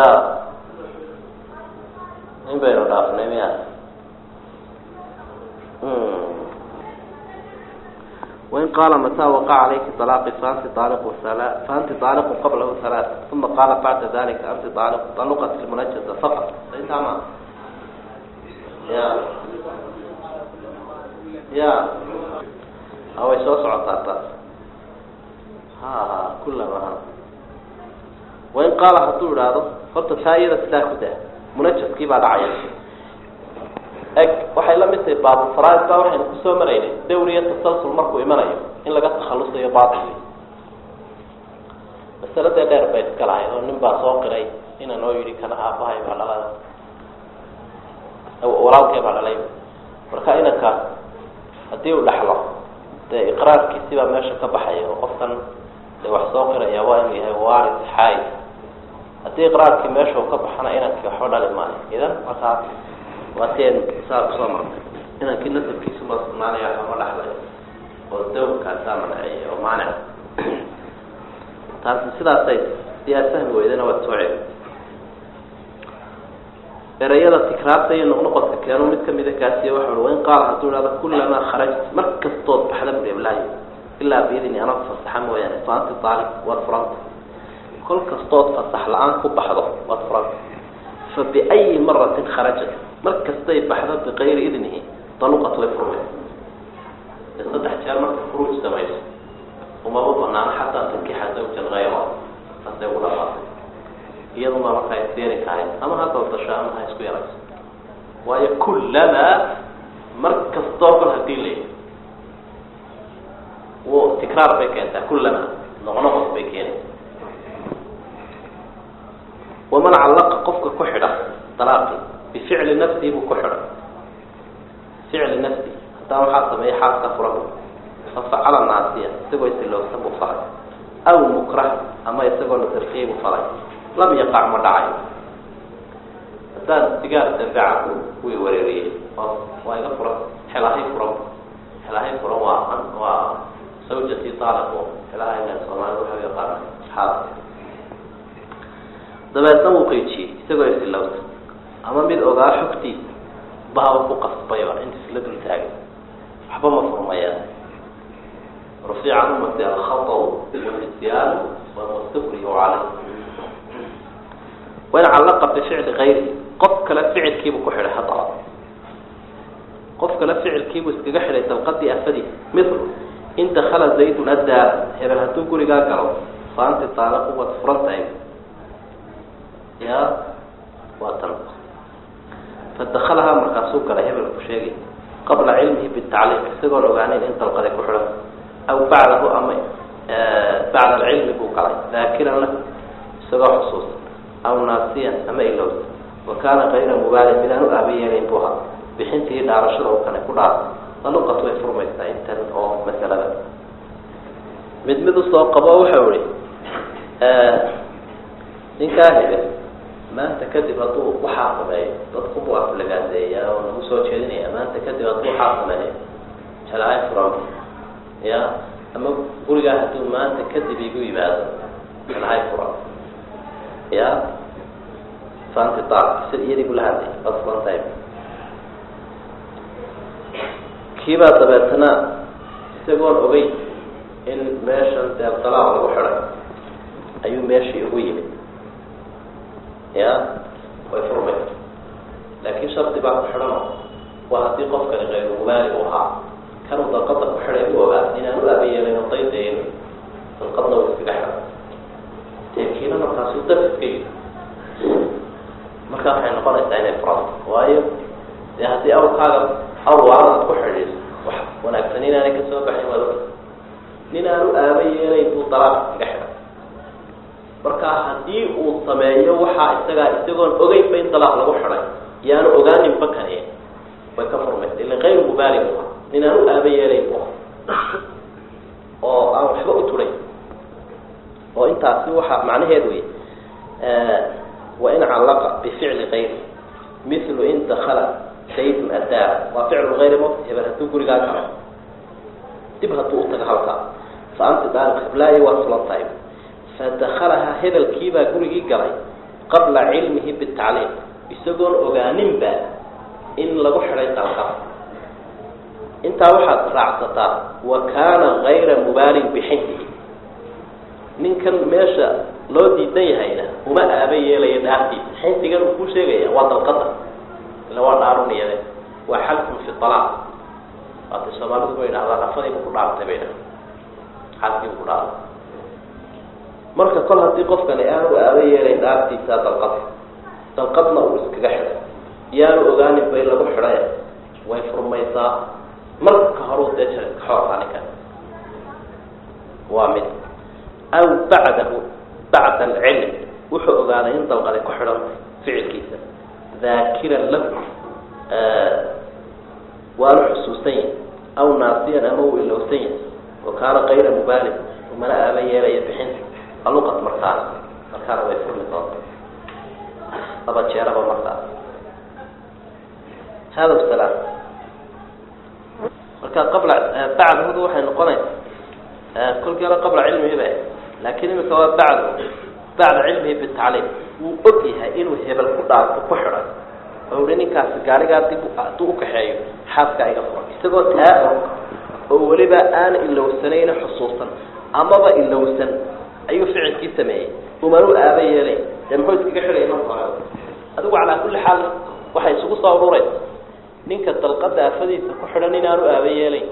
in baynu dhaafnay miya wain qaala mataa waqaca calayki alaaqi faanti aaliqu faanti aaliqu qablahu halaa uma qaala bacda dalika anti aaliqu aluqat lmunajasa faqat intaa ma ya ya way soo socotaa taas ha ha kullama ha wain qaala hadduu idhaahdo horta taa iyada sidaa ku daa munajaskii baa dhacaya eg waxay la mid tahay baabulfaraid baa waxaynu kusoo maraynay dawr iyo tasalsul markuu imanayo in laga takhalusayo batil masaladee dheer bay iska lahayd oo nin baa soo qiray ina noo yidhi kana aabahay baa dhalada walaalkee baa dhalay marka inankaas haddii uu dhexlo dee iqraarkiisi baa meesha ka baxaya oo qofkan dee wax soo qiraya waa inuu yahay waris xaay haddii iqraarkii meesha uu ka baxana inankii waxba dhali maayo idan markaas waa teen saa kusoo martay inankii nasabkiisu ma sugnaanaya waxba ma dhexlayo oo dawrkaasaa manceeya oo maanic taasi sidaasay siyaa sahmi weydana waad soo celi erayada tikraarta iyo noqnoqodka keenu mid kamida kaasiy waxa ui wain qaala hadduu ihahdo kullamaa kharajt mar kastood baxda bureblaayo ilaa biidni anag fasaxa mooyaane fa anti aalib waad furanta kol kastood fasax la-aan ku baxdo waad furanta fa biayi maratin kharajat mar kastay baxdo biqayri idnihi daluqat way furmay ee saddex jeer marka furuuj samayso umaba banaano xataa tankixa zawjan hayra saasay ugu dhamaatay iyaduma marka ay seeri tahay ama ha doodasho ama ha isku yarayso waayo kullamaa mar kastoo kol hadii la w tikraar bay keentaa kullamaa noqnoqod bay keenay waman callaqa qofka ku xidha dalaaqi bificli nafsihi buu ku xidhay ficli nafsi haddaan waxaa sameeya xaaska fura fafacala naasiya isagoo isilowsan buu falay aw mukrah ama isagoo la darkiyay buu falay lam yaqac ma dhacayo haddaan sigaar dabeeca wii wareeriyey waa iga furan xelahay furan xelahay furan waa waa sawjati taaliqo xelahayna soomaalida waxa yaqaana xaaska dabeedna wuu qeijiyey isagoo isilowsan ama mid ogaa xogtiisa bahaw ku qasbayba inta isla dul taagay waxba ma furmayaan rufiica can umati alkhataw walisyan wamustafriyu caleyh wain callaqa bificli kayri qof kale ficilkiibuu ku xidhay haddaba qof kale ficilkiibuu iskaga xidhay dalqadii afadiisa mithlu in dakala zaydun addaara hebel hadduu gurigaa galo fa anti taaliqu waad furan tahay ya waa tan fadakalahaa markaasuu galay hebelku sheegay qabla cilmihi bitacliiq isagoon ogaaneyn in dalqaday ku xidhan aw bacdahu ama bacda alcilmi buu galay daakiran lahu isagoo xusuusan aw naasiyan ama ilowsa wa kaana kayra mubaalin midaan u aaba yeelayn buu ahaa bixintii dhaarashada u kane ku dhaartay daluqat way furmaysaa intan oo masalada mid mid usoo qabo wuxuu ihi ninkaa hebel maanta kadib hadduu waxaa sameeyo dadku buu aflagaadeeya oo nagu soo jeedinaya maanta kadib hadduu waxaa sameeyo jalahay furan ya ama gurigaa hadduu maanta kadib igu yimaado jalahay furan ya fanti daal sid iyadii bula hadlay waad furan tahay kiibaa dabeetana isagoon ogey in meeshan deebdalaaq lagu xidhay ayuu meeshii ugu yimid ya way furmaysa laakiin shardi baa ku xidhano waa haddii qofkani kayru mubaali u ahaa kanuu dalqada ku xidhay u ogaa inaan u aabayeelin oo daydayn dalqadna uu iskaga xidhay teekiina markaasu daf iska yidi markaa waxay noqonaysaa inay furanta waayo dee haddii awrkaaga awr waaranaad ku xidhiiso wax wanaagsan inaanay kasoo baxin waad og nin aan u aaba yeelayn buu dalaaq iskaga xidhay marka haddii uu sameeyo waxaa isagaa isagoon ogeynba in dalaaq lagu xidhay yaanu ogaaninba kani way ka furmaysa ila kayru mubaali bu nin aan u aaba yeelayn bu oo aan waxba u turay oo intaasi waxa macnaheed wey wain callaqa bificli kayri mithlu in dakala saydun addaara waa ficlu hayri mot hebel hadduu gurigaa galo dib hadduu utaga halkaa fa anti daaliq hiblaayo waad fulan tahay fadakalahaa hebelkiibaa gurigii galay qabla cilmihi bitacliiq isagoon ogaaninba in lagu xidhay dalqad intaa waxaad raacsataa wa kaana kayra mubaalin bixindihi ninkan meesha loo diidan yahayna uma aaba yeelaya dhaartiisa xindigan uu ku sheegaya waa dalqada ila waa dhaaruniyade waa xalkun fi alaaq waatay soomaalidu ba yidhahdaa rafadiibu ku dhaartay bay dhaha xalkiibu ku dhaartay marka kol haddii qofkani aanu aaba yeelayn dhaartiisa dalqad dalqadna uu iskaga xidhay yaanu ogaanin bay lagu xidhay way furmaysaa marka horuu dee xoortaa ninkan waa mid aw bacdahu bacda alcilm wuxuu ogaaday in dalqadi ku xidhantay ficilkiisa daakiran lahu waanu xusuusan yahay aw naasiyan ama uu ilowsan yahay wa kaana kayra mubaalin umana aaba yeelaya bixinta aluqad markaana markaana way furmi doonta laba jeeraba markaas hada salaam marka qabla bacdahudu waxay noqonaysa kolkii hore qabla cilmihi ba laakiin imika waa bacdu bacda cilmihi bitacliim wuu og yahay inuu hebel ku dhaarto ku xidhay oo uhi ninkaasi gaarigaa dib hadduu ukaxeeyo xaaskaa iga furan isagoo taa og oo weliba aan ilowsanayna xusuusan amaba ilowsan ayuu ficilkii sameeyey umanu aaba yeelay dee muxuu iskaga xidhaya marka hore adigu calaa kulli xaal waxay isugu soo ururaysa ninka dalqada afadiisa ku xidhan inaanu aaba yeelayn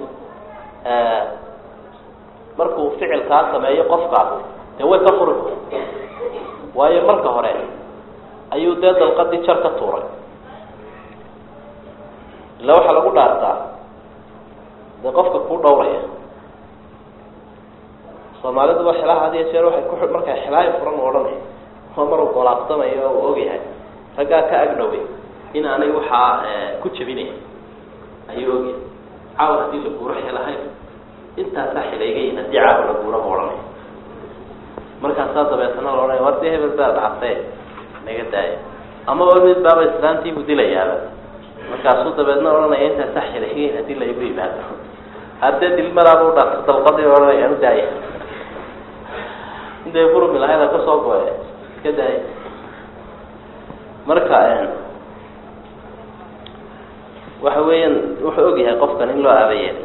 markuu ficilkaa sameeyo qofkaas dee way ka furi waayo marka hore ayuu dee dalqadii jar ka tuuray illa waxaa lagu dhaartaa dee qofka kuu dhawraya soomaaliduba xelaha had iyo jeer waxay ku markaa xelaayo furan u odhanay oo maruu golaabsamayo oo uu ogyahay raggaa ka agdhoway in aanay waxaa ku jabinay ayuu ogyahay caawa haddii la guuro xelahayn intaasaa xilaygayin haddii caawa la guuro bu odhanay markaasaa dabeetana la odhanaya war dee hebel baa dhactee naga daaya amaba mid baaba islaantiibu dilayaaba markaasuu dabeedna odhanaya intaasaa xilaygayin haddii la igu yimaado haddee dilmadaaba u dhaafto dalqadii odhanaya u daaya intay furmi lahayda kasoo go-e iska daaya marka waxa weeyaan wuxuu ogyahay qofkan in loo aabayeelay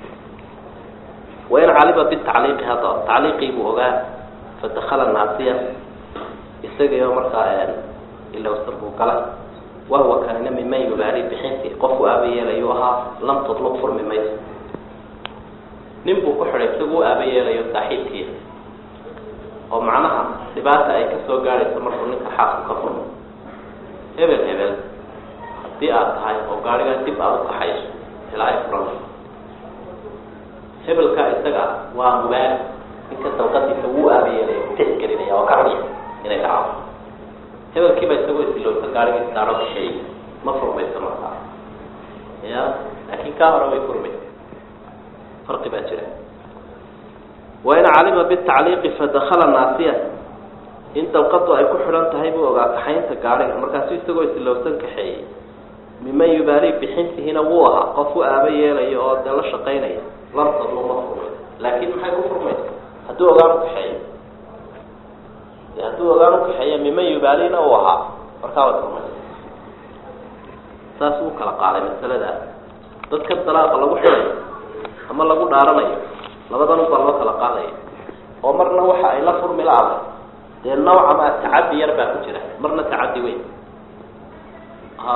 wain calima bitacliiqi haddaba tacliiqii buu ogaa fadakala naasiya isagio markaa ilowsan buu galay wahuwa kanina miman yubaali bixinti qofku aabayeelayu ahaa lam tudluq furmi mayso nin buu ku xidhay isagu u aabayeelayo saaxiibkiia oo macnaha dhibaata ay kasoo gaadhayso markuu ninka xaasku ka furmo hebel hebel haddii aad tahay oo gaadhigaa dib aad u kaxayso ilaa ay furan hebelkaa isaga waa mubaali ninka dalqadiisa wuu aabayeelaya u tixgelinaya oo ka radiya inay dhacdo hebelkiiba isagoo isilowsa gaadhiga isdaaro kaxeeyey ma furmayso markaa ya laakiin kaa hore way furmaysa farqi baa jira wain calima bitacliiqi fadakala naasiya in dalqadu ay ku xidhan tahay buu ogaa kaxaynta gaadhiga markaasu isagoo isilowsan kaxeeyey miman yubaali bixintihina wuu ahaa qof u aaba yeelaya oo dee la shaqaynaya lamtadlu ma furmay laakin maxay ku furmaysa hadduu ogaan ukaxeeyo hadduu ogaan ukaxeeya miman yubaalina uu ahaa markaa way furmaysa saas uu kala qaaday masaladaas dadka dalaaqa lagu xidhayo ama lagu dhaaranayo labadan ubaa loo kala qaadaya oo marna waxa ay la furmi la-ada dee nawca maa tacaddi yar baa ku jira marna tacaddi weyn a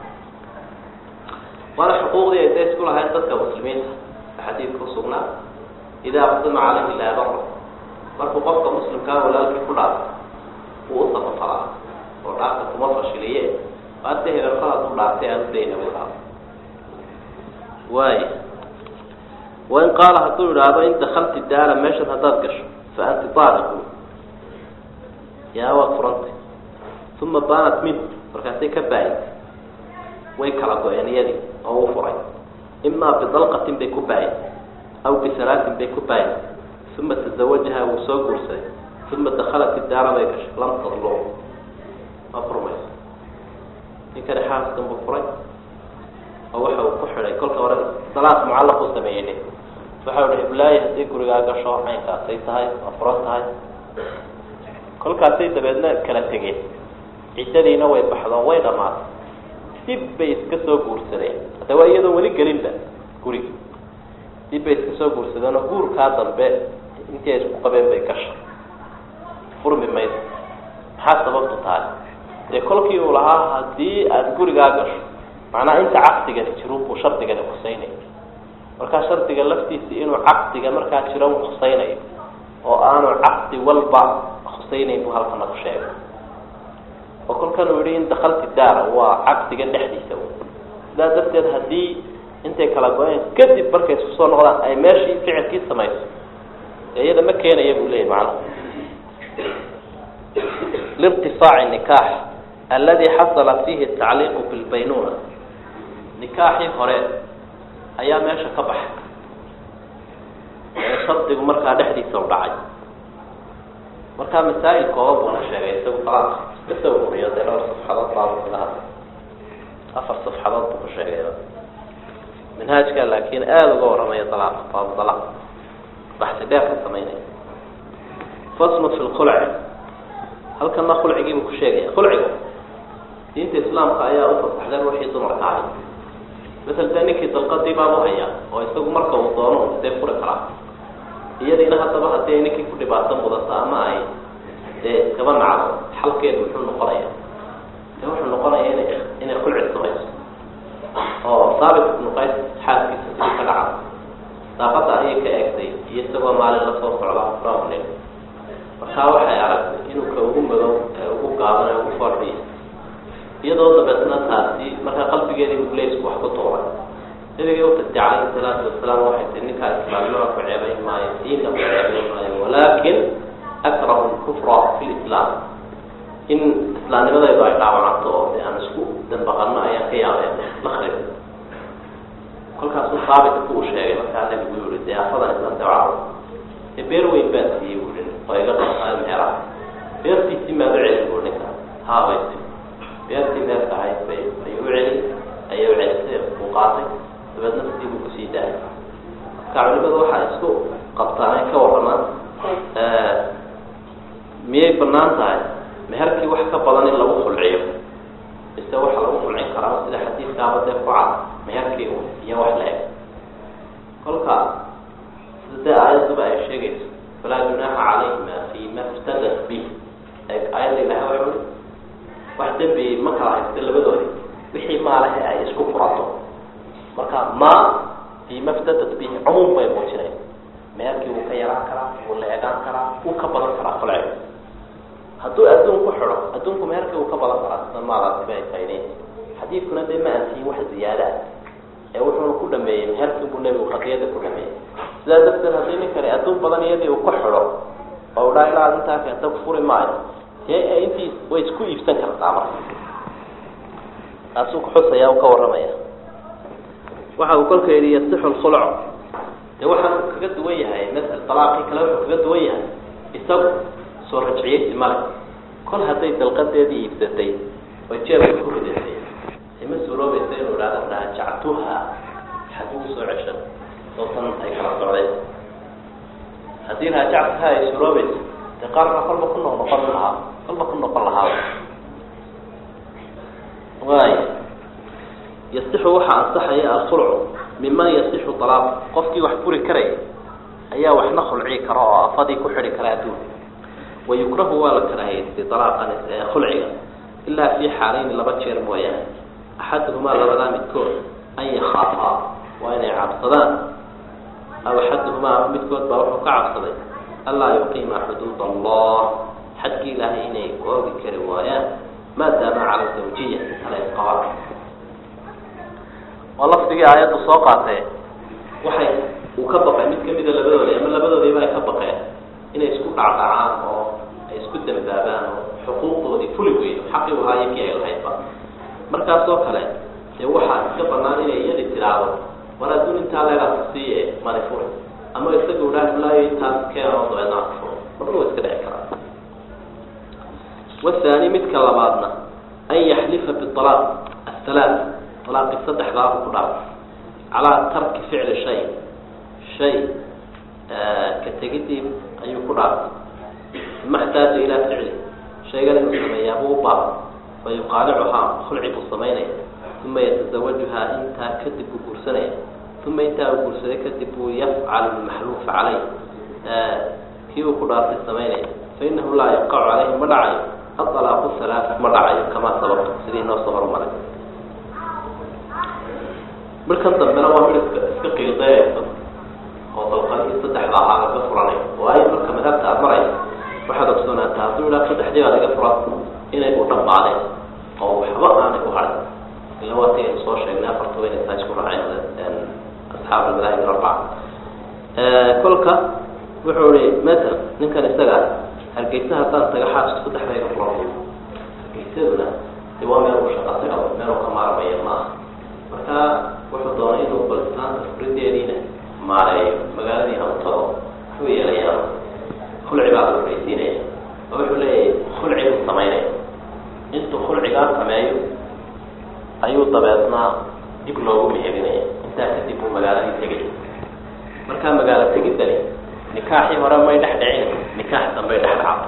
waana xuquuqdii ay da isku lahayn dadka muslimiinta xadiidka usugnaa idaa qudima calayhi laabara markuu qofka muslimkaa walaalkii ku dhaafo wuu u sabafalaa oo dhaafka kuma fashiliye waade hebelkala ku dhaaftay aan udayna buu dhaafo waay wain qaala hadduu idhaahdo in dakalti daara meeshan haddaad gasho fa anti aaliqu yaa waad furantay uma baanat minhu markaasay ka baayintay way kala go-een iyadii oo u furay imaa bidalqatin bay ku baayintay aw bisalaatin bay ku baayintay uma tazawajaha wuu soo guursaday uma dakalat daara bay gashay lam tadluq ma furmayso ninkani xaaskan buu furay oo waxa uu ku xidhay kolka hore salaad mucallaq uu sameeyey nin waxa uhi iblaayi haddii gurigaa gasho caynkaasay tahay waa furan tahay kolkaasay dabeedna kala tegeen ciddadiina way baxdo way dhamaatay dib bay iska soo guursadeen hadda waa iyadoo weli gelinba guriga dib bay iska soo guursadeen oo guurkaa dambe intii ay isku qabeen bay gashay furmi mayso maxaa sababtu tahay dee kolkii uu lahaa haddii aada gurigaa gasho macnaha inta caqdigani jirun buu shardigani khusaynayo markaa shardiga laftiisi inuu caqdiga markaa jiro u khusaynayo oo aanu caqdi walba khusaynayn buu halkana ku sheegay oo kolkan uu yihi in dakalti daara waa caqdiga dhexdiisa sidaa darteed haddii intay kala go-een kadib markay isku soo noqdaan ay meeshii ficilkii samayso dee iyada ma keenaya buu leyahy macnuhu lirtifaaci nikaax aladi xasala fiihi tacliiqu bilbaynuna nikaaxii hore ayaa meesha ka baxay ee shardigu markaa dhexdiisa u dhacay markaa masaa'il kooban buuna sheegay isagu talaaq iska soo uriyo dee dhowr safxadood baabu kaga hadlay afar safxadood buu ku sheegay manhaajka laakiin aada uga warramaya dalaaq baabu dalaaq baxsi dheer ka samaynaya faslu fi lkhulci halkana khulcigii buu ku sheegaya khulciga diinta islaamka ayaa u fasaxday ruuxii dumarka ahay masel dee ninkii dalqadii baabu hayaa oo isagu marka uu doono dee furi karaa iyadiina haddaba haddii ay ninkii ku dhibaato mudato ama ay dee iskaba nacdo xalkeedu wuxuu noqonaya dee wuxuu noqonaya ina inay khulci samayso oo saabit ibnu qays xaaskiisa sidii ka dhaca daaqada ayay ka eegtay iyo isagoo maalin lasoo socda dhowr nin markaa waxay aragtay inuu ka ugu madow ee ugu gaaban ee ugu foorxiya iyadoo dabeetna taasi markaa qalbigeedii iblaysku wax ku tuuray nabigay utagtay calayhi salaatu wasalaam waxay tii ninkaa islaamnimada ku ceebayn maayo diinta ku ceebayn maayo walaakin akrahu lkufra fi lislaam in islaamnimadaydu ay dhaawacanto oo de aan isku dambaqano ayaan ka yaabeen la kharib kolkaasuu saabit ku u sheegay markaa nabigu yihi dee afadan islaamta caro dee beer weyn baan siiyey buui oo iga dhaqaa meelaha beertiisii maad u celin buu ninka haabaysi beertii neefka ahayd bay ayuu u celi ayay u celisay uu qaatay dabeedna sidii buu kusii daayay marka culimadu waxaa isku qabtaan ay ka waramaan miyay banaan tahay meherkii wax ka badan in lagu khulciyo mise waxa lagu khulcin karaa sida xadiidkaaba dee ku cad meherkii u iyo wax la eg kolka sida dee aayaduba ay sheegayso falaa junaaxa calayhima fi ma iftadat bih aayadda ilahay waxa ui wax dembi ma kala haysta labadoodi wixii maalahe ay isku furato marka ma fi ma iftadat bih cumuum bay muujinay meherkii wuu ka yaraan karaa wuu la egaan karaa wuu ka badan karaa khulciga hadduu adduun ku xidho adduunku meherkii uu ka badan karaa sida maalaasiba ay faa'ideyn xadiidkuna dee ma antihin wax ziyaada ah ee wuxuuna ku dhameeyey meherkii buu nebigu qadiyada ku dhameeyey sidaa darteed haddii ninkani adduun badan iyadii uu ku xidho oo u dhaa ilaa intaa keenta ku furi maayo dee intii way isku iibsan kartaa marka taasuu kuxusaya u ka warramaya waxa uu kolka yidhi yasixu lkhulc dee waxaan kaga duwan yahay masal dalaaqii kale wuxuu kaga duwan yahay isagu soo rajciyeysi male kol hadday dalqadeedii iibsatay oo jeebka ku ridatay ima suuroobaysa inuu ihahdo raajactuha xaguu soo ceshan dootan ay kala socdeen haddii raajactuha ay suuroobaysa dee qaarka kolba ku noq noqon lahaa kolba ku noqon lahaa waay yasixu waxaa ansaxaya alkhulcu miman yasixu alaaq qofkii wax furi karaya ayaa waxna khulci kara oo afadii ku xidhi kara adduunka wayukrahu waa la karahaystay alaaqan khulciga ilaa fi xaalayni laba jeer mooyaane axaduhumaa labadaa midkood an yakhaafaa waa inay cabsadaan aw axaduhumaa ama midkood baa wuxuu ka cabsaday anlaa yuqiima xuduud allah xadkii ilaahay inay oogi kari waayaan maadaama cala zawjiya ala isqabaan oo lafdigii aayaddu soo qaatee waxay uu ka baqay mid kamida labadoodii ama labadoodiiba ay ka baqeen inay isku dhacdhacaan oo ay isku dambaabaan oo xuquuqdoodii fuli weydo xaqii u haayo kii ay lahaydba markaasoo kale dee waxaa iska banaan inay iyadi tidhaahdo war adduun intaa leedaas siiye madi furi ama isaga udhaa laayo intaas keenoo dabeednaa ku furo marna wa iska dhici karaa wathani midka labaadna an yaxlifa bialaaq athalaat alaaqi saddexdaabu ku dhaaf calaa tarki ficli shay shay ka tegidii ayuu ku dhaafay ma xtaaja ilaa ficli shaygan inuu sameeyaabuu u baaba fa yuqaalicuhaa khulci buu samaynaya uma yatazawajuhaa intaa kadib buu guursanaya uma intaa uu guursaday kadib buu yafcalu lmaxluufa caleyh kii uu ku dhaartay samaynaya fainahu laa yaqacu caleyhi ma dhacayo aalaaqu halaat ma dhacayo kamaa sababtu sidii noo soo horumaray markan dambena waa mid iska iska qiiqeynaysa oo dalqadihii saddexda ahaa laga furanay waayo marka madhabta aada maraysa waxaad ogsoonaata hadduu idhaa saddexdii baa laga furan inay u dhammaadeen oo waxba aanay ku harin ila waa ti aynu soo sheegnay afartaba inay taa isku raaceen asxaab almadaahib arbaca kolka wuxuu ihi masel ninkan isaga hargeysa haddaan taga xaasku saddexda iga furan hargeysaduna de waa meel u shaqa taga meel u ka maarmaya maaha marka wuxuu doonay inuu bal islaanta furideediina maareeyo magaaladii aan tago wuxuu yeelayaa khulci baa la horeysiinaya oo wuxuu leeyahay khulci buu samaynaya intuu khulcigaa sameeyo ayuu dabeedna dib loogu mehelinaya intaa kadib buu magaaladii tegay markaa magaalo tegidani nikaaxii hore may dhex dhicin nikaax dambay dhex dhacdo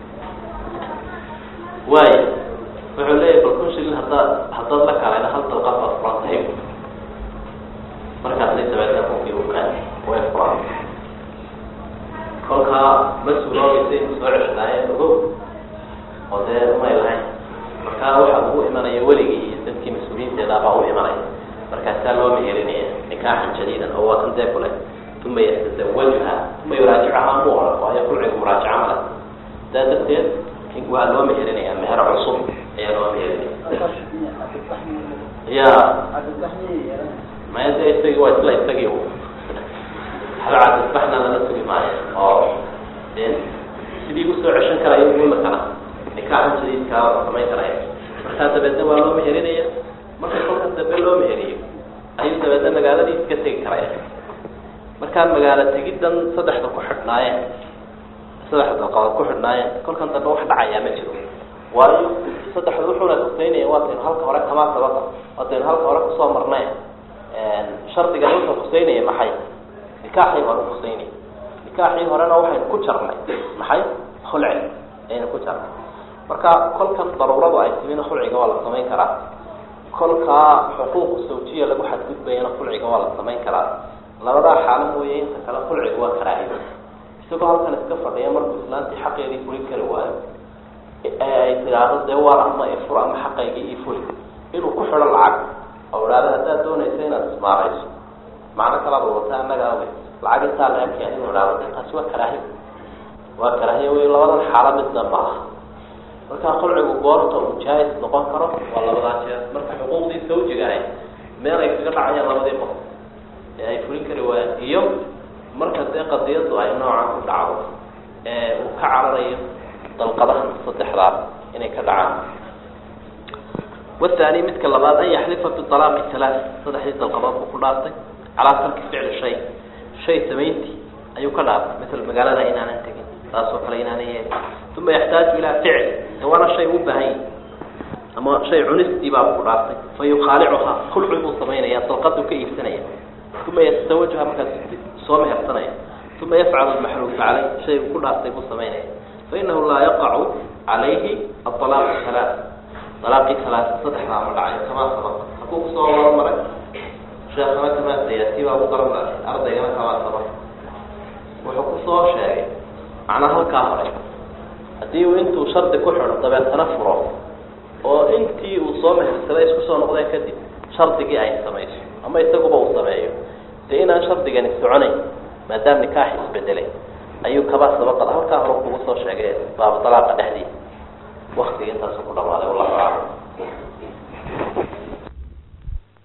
waayo wuxuu leeyahay bal kun shilin haddaad haddaad la kalayna hal dalqad baad furan tahay markaasay dabeedna kunkii u kaan way furan kolkaa ma suuroobaysa inuu soo ceshadaaye ogow oo dee may lahayn markaa waxa ugu imanaya weligii iyo dadkii mas-uuliyiinteedaabaa u imanaya markaasaa loo mehelinaya nikaaxan jadiidan oo waa kan dee kule uma yatazawajuha uma yuraajicaha mu oran waayo kulcigu muraajaca male saa darteed waa loo mehelinaya meher cusub ayaa loo mehelinaya ya maya de isagii waa isla isagii halcadisbaxna lala sugi maayo oo de sidii usoo ceshan karayo imikana nikaaxan jadiidkaa la samayn karaya markaa dabeedna waa loo meherinaya marka kolka dambe loo meheriyo ayuu dabeedna magaaladii iska tegi karaya markaa magaalo tegiddan saddexda ku xidhnaayeen saddexda dalqadood ku xidhnaayeen kolkan dambe wax dhacayaa ma jiro waayo saddexda wuxuuna kusaynaya waataynu halka hore kamaa sababa waataynu halka hore kusoo marnay shardigan wuxuu kusaynaya maxay nikaaxii hore kusaynaya nikaaxii horena waxaynu ku jarnay maxay khulci ayaynu ku jarnay marka kolkan daruuradu ay timina khulciga waa la samayn karaa kolkaa xuquuq sawjiya lagu xadgudbayana khulciga waa la samayn karaa labadaa xaalo mooye inta kale khulciga waa karaahiyo isagoo halkan iska fadhiya markuu islaantii xaqeedii fulin kari waayo ee ay tidhaahdo dee waar ama ifur ama xaqaygii ii fuli inuu ku xidho lacag oo idhaahdo haddaad doonaysa inaad ismaarayso macno kalaad wadata annaga awe lacag intaa laakeen inuu idhaahdo de taasi waa karaahiyo waa karaahiyo wey labadan xaalo midna ma aha markaa khulcigu goorta uu jaais noqon karo waa labadaa jeer marka xuquuqdii sawjiga ahay meel ay kaga dhacayaan labadii qof ee ay fulin kari waayaan iyo marka dee qadiyadu ay noocan ku dhacdo ee uu ka cararayo dalqadahan saddexdaas inay ka dhacaan wathani midka labaad an yaxlifa bialaaqi talaat saddexdii dalqadood buu ku dhaaftay calaa tarki ficli shay shay samayntii ayuu ka dhaartay masala magaalada inaanan tegin taasoo kale inaanan yeelin uma yaxtaaju ilaa ficli de waana shay u baahan yahi ama shay cunistii baa ku dhaaftay fa yukhaalicuhaa khulci buu samaynaya dalqaduu ka iibsanaya uma yatasawajuha markaas soo mehersanaya uma yafcalu lmaxruufa caleyh shay uu ku dhaaftay buu samaynaya fainahu laa yaqacu calayhi aalaaqu halaa alaaqii halaaa saddexdaa ma dhacayo kamaa sabaq hakuu kusoo hormaray sheekana kamaa sayati baa ku daran ardaygana kamaa sabaq wuxuu kusoo sheegay macnaa halkaa hore haddii uu intuu shardi ku xidho dabeetana furo oo intii uu soo mehersaday isku soo noqdeen kadib shardigii ay samayso ama isaguba uu sameeyo dee inaan shardigani soconayn maadaama nikaax isbedelay ayuu kabaa sabaqad halkaa hore kugu soo sheegay baaba dalaaqa dhexdiisa waktiga intaasu ku dhamaaday wallahu aclam